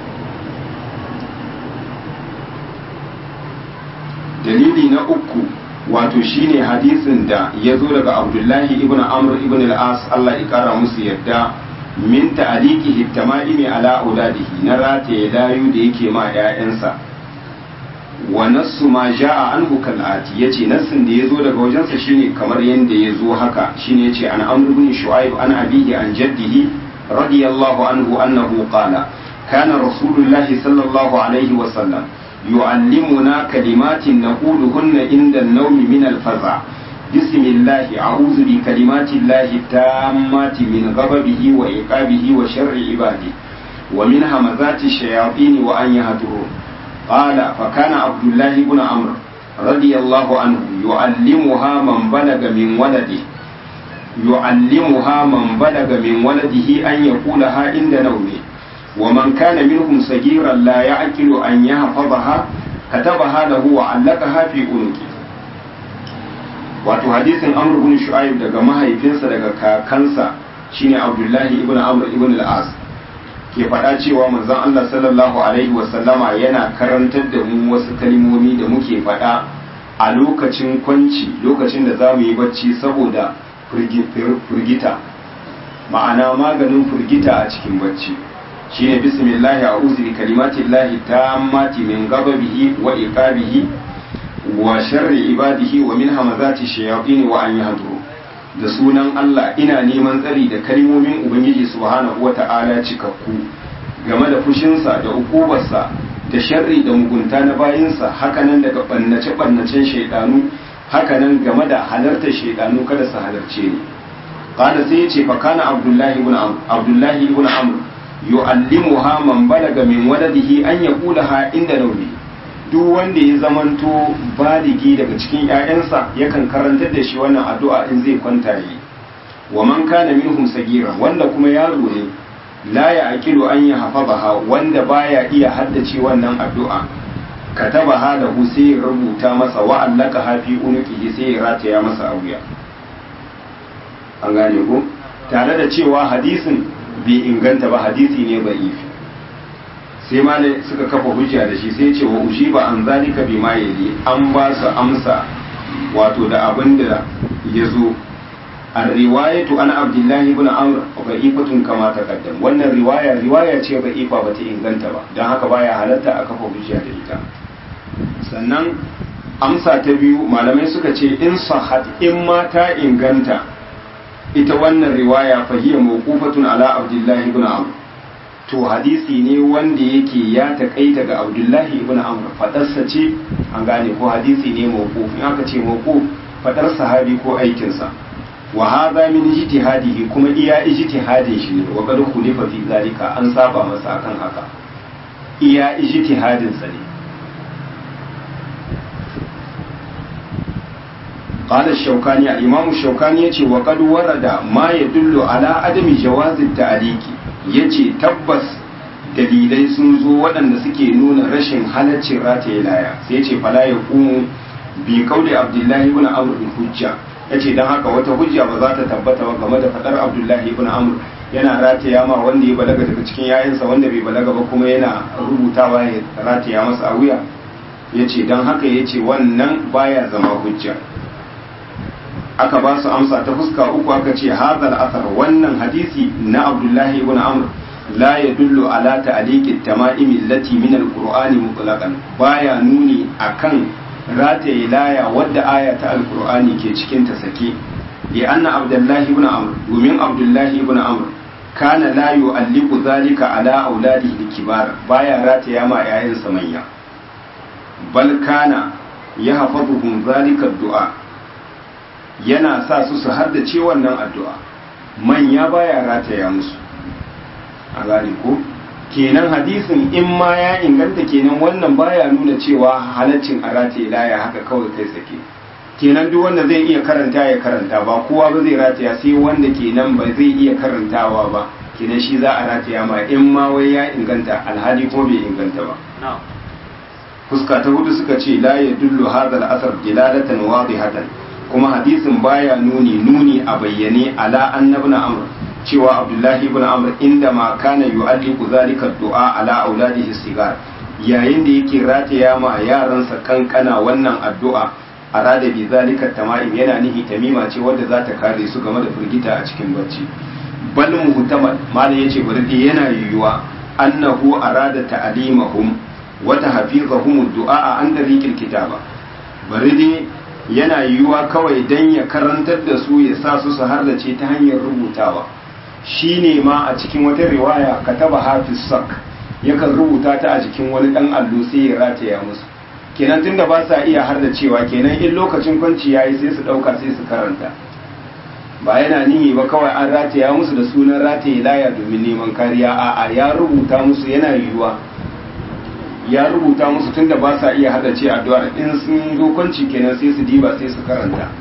S1: dalili na uku wato shine hadisin da ya zo daga abdullahi ibn amr ibn al-as Allah ya kara musu yadda min ta'liqihi tama'imi ala auladihi na rataye layu da yake ma 'ya'yansa wa nassu ma ja'a anhu kal'ati yace nassin da yazo daga wajensa shine kamar yanda yazo haka shine yace an amr ibn shu'aib an abihi an jaddihi radiyallahu anhu annahu qala kana rasulullahi sallallahu alaihi wa sallam يعلمنا كلمات نقولهن عند النوم من الفزع بسم الله أعوذ بكلمات الله التامات من غضبه وعقابه وشر عباده ومن همزات الشياطين وأن يهدرون قال فكان عبد الله بن عمرو رضي الله عنه يعلمها من بلغ من ولده يعلمها من بلغ من ولده أن يقولها عند نومه ومن كان منهم صغيرا لا يعقل أن يحفظها كتبها له وعلقها في عنقه wato hadisin amr ibn shu'aib daga mahaifinsa daga kakansa shine abdullahi ibn amr ibn al-as ke faɗa cewa manzon Allah sallallahu alaihi wa sallama yana karantar da mu wasu kalmomi da muke faɗa a lokacin kwanci lokacin da zamu yi bacci saboda firgita ma'ana maganin firgita a cikin bacci shine bismillahi a'udhu bi kalimati llahi tammati min ghadabihi wa iqabihi wa sharri ibadihi wa min hamazati shayatin wa an yahduru da sunan Allah ina neman tsari da kalmomin ubangiji subhanahu wata'ala cikakku game da fushinsa da ukubarsa da sharri da mugunta na bayinsa hakanan daga bannace bannacen shaidanu hakanan game da halartar shaidanu kada su halarce ni qala sai yace fa kana abdullahi ibn amr abdullahi ibn amr yu'allimuha man balaga min waladihi an yaqulaha inda nawmi duk wanda ya zamanto baligi daga cikin ƴaƴansa yakan karantar da shi wannan addu'a in zai kwanta yi wa man kana minhum sagira wanda kuma yaro ne la ya aqilu an ya hafazaha wanda baya iya haddace wannan addu'a katabaha da sai ya rubuta masa wa allaka hafi unuqihi sai ya rataya masa a wuya an gane ko tare da cewa hadisin bai inganta ba hadisi ne ba'ifi sai ma suka kafa hujja da shi sai ce wa ba an zalika bi ma yali an ba su amsa wato da abin da ya zo a riwayatu an abdullahi ibn amr ba'ifatun kama taqaddam wannan riwaya riwaya ce ba'ifa ba ta inganta ba don haka baya halatta a kafa hujja da ita sannan amsa ta biyu malamai suka ce in sahat in ma ta inganta ita wannan riwaya fahiya mawqufatun ala abdullahi ibn amr to hadisi ne wanda yake ya takaita ga abdullahi ibn amr fadarsa ce an gane ko hadisi ne mawquf in aka ce mawquf fadar sahabi ko aikinsa wa hadha min ijtihadihi kuma iya ijtihadin shi ne wa qad khulifa fi zalika an saba masa akan haka iya ijtihadin sa ne قال الشوكاني الإمام الشوكاني يتي وقد ورد ما يدل على عدم جواز التعليق يتي تبس dalilai sun zo waɗanda suke nuna rashin halaccin rataye laya sai ya ce fala ya kumu bi kauli abdullahi ibn amr bin hujja ya ce don haka wata hujja ba za ta tabbata ba game da faɗar abdullahi ibn amr yana rataya ma wanda ya balaga daga cikin yayansa wanda bai balaga ba kuma yana rubutawa ya rataya masa a wuya ya ce don haka ya ce wannan baya zama hujja aka ba su amsa ta fuska uku aka ce hadal asar wannan hadisi na abdullahi ibn amr la yadullu ala ta'liqi tama'im allati min alqur'ani mutlaqan baya nuni akan rataye laya wadda aya ta alqur'ani ke cikin ta sake li anna abdullahi ibn amr domin abdullahi ibn amr kana la yu'alliqu zalika ala auladihi kibar baya rataya ma yayansa manya bal kana yahfazuhum zalika du'a yana sa su su haddace wannan addu'a manya baya rataya musu a gane ko kenan hadisin in ma ya inganta kenan wannan baya nuna cewa halaccin a rataye laya haka kawai kai sake kenan duk wanda zai iya karanta ya karanta ba kowa ba zai rataya sai wanda kenan ba zai iya karantawa ba kenan shi za a rataya ma in ma wai ya inganta alhali ko bai inganta ba fuska ta hudu suka ce la yadullu hadha al-athar dilalatan wadihatan kuma hadisin baya nuni nuni a bayyane ala annabna amr cewa abdullahi ibn amr inda ma kana yu'alliqu zalika du'a ala auladihi sigar yayin da yake rataya ma yaransa kankana wannan addu'a arada bi zalika tama'im yana nihi tamima ce wadda za ta kare su game da firgita a cikin bacci bal muhtamal malam yace bari dai yana yiwuwa annahu arada ta'limahum wa tahfizahum du'a an tariqil kitaba bari dai yana yiwuwa kawai dan ya karantar da su ya sa su su hardace ta hanyar rubutawa shine ma a cikin wata riwaya kataba hafiz sak yakan rubuta ta a jikin wani dan allo sai ya rataya musu kenan tunda ba sa iya har da cewa kenan in lokacin kwanci yayi sai su dauka sai su karanta ba yana nihi ba kawai an rataya musu da sunan rataye laya domin neman kariya a'a ya rubuta musu yana yiwuwa ya rubuta musu tunda ba sa iya hada ce addu'ar in sun zo kwanci kenan sai su diba sai su karanta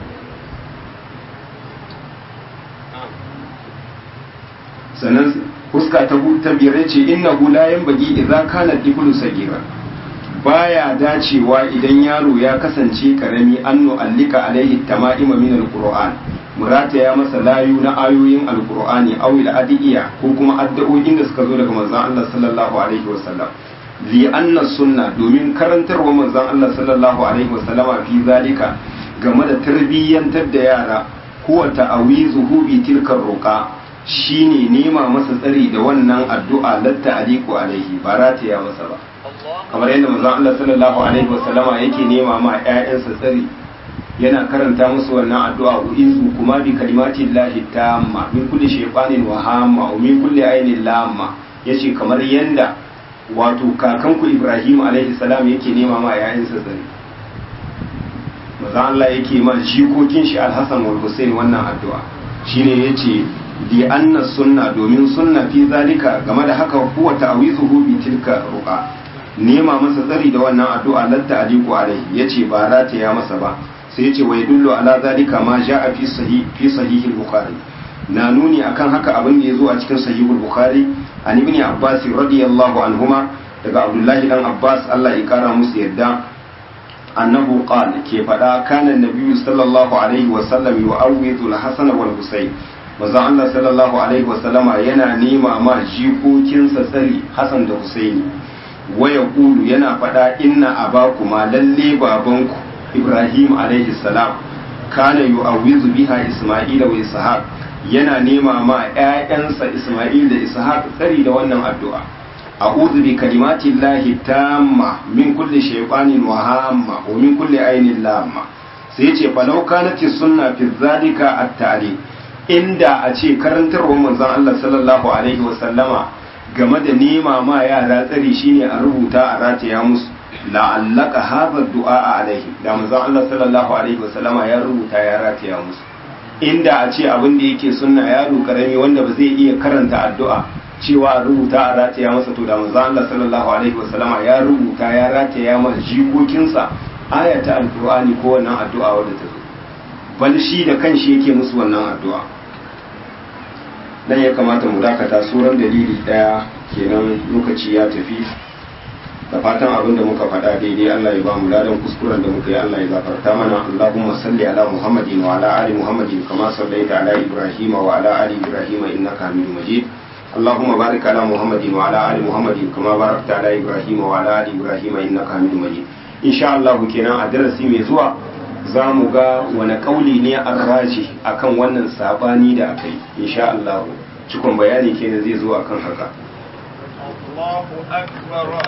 S1: sannan fuska ta ta biyar ce innahu la yanbaghi idza kana diblu sagira baya dacewa idan yaro ya kasance karami an nu'allika alaihi tama'ima min alquran murata ya masa layu na ayoyin alqur'ani aw adiya ko kuma addu'o'in da suka zo daga manzon Allah sallallahu alaihi wasallam li anna sunna domin karantarwa manzon Allah sallallahu alaihi wasallama fi zalika game da tarbiyyantar da yara huwa ta'awizuhu bi tilka ruqa shine nema masa tsari da wannan addu'a latta aliku alaihi ba rataya masa ba kamar yadda manzon Allah sallallahu alaihi wasallama yake nema ma ƴaƴansa tsari yana karanta musu wannan addu'a uizu kuma bi kalimati llahi tamma min kulli shaytanin wa hamma wa min kulli ainin lamma yace kamar yanda wato kakanku Ibrahim alaihi salam yake nema ma ƴaƴansa tsari manzon Allah yake ma jikokin shi Al-Hasan wal Hussein wannan addu'a shine yace di anna sunna domin sunna fi zalika game da haka huwa ta'wizuhu bi tilka ruqa nema masa tsari da wannan addu'a latta aliku alai yace ba rata ya masa ba sai yace wa yadullu ala zalika ma ja'a fi sahih fi sahih al-bukhari na nuni akan haka abin da yazo a cikin sahih al-bukhari an ibn abbas radiyallahu anhuma daga abdullahi dan abbas Allah ya kara musu yadda annahu qala ke fada kana nabiyyu sallallahu alaihi wa sallam yu'awwidhu al-hasan wal husayn manzon Allah sallallahu alaihi wa sallama yana nema ma jikokinsa tsari hasan da husaini waya kulu yana faɗa inna abakuma lalle babanku ibrahim alaihi salam kana yu'awwizu biha isma'ila wa ishaq yana nema ma ƴaƴansa isma'il da ishaq tsari da wannan addu'a a'udhu bi kalimati llahi tamma min kulli shaytanin wa hamma wa min kulli ainin lamma sai yace falau kanat sunna fi zalika at-ta'lim inda a ce karantarwar manzon Allah sallallahu alaihi wa sallama game da nema ma yara tsari shine a rubuta a rataya musu la'allaka hadha du'a alaihi da manzon Allah sallallahu alaihi wasallama ya rubuta ya rataya musu inda a ce abin da yake sunna yaro karami wanda ba zai iya karanta addu'a cewa a rubuta a rataya masa to da manzo Allah sallallahu alaihi wasallama ya rubuta ya rataya masa jikokinsa ayata alqur'ani ko wannan addu'a wadda ta zo bal shi da kanshi yake musu wannan addu'a dan ya kamata mu dakata suran dalili daya kenan lokaci ya tafi da fatan abin da muka faɗa daidai Allah ya ba mu ladan kuskuren da muka yi Allah ya gafarta mana Allahumma salli ala Muhammadin wa ala ali Muhammadin kama sallaita ala Ibrahim wa ala ali Ibrahim innaka Hamidum Majid اللهم بارك على محمد وعلى ال محمد كما باركت على ابراهيم وعلى ال ابراهيم انك حميد مجيد ان شاء الله kenan a darasi mai zuwa za mu ga wani kauli ne a raji akan wannan sabani da aka yi insha Allah cikon bayani kenan zai zo akan haka
S4: Allahu akbar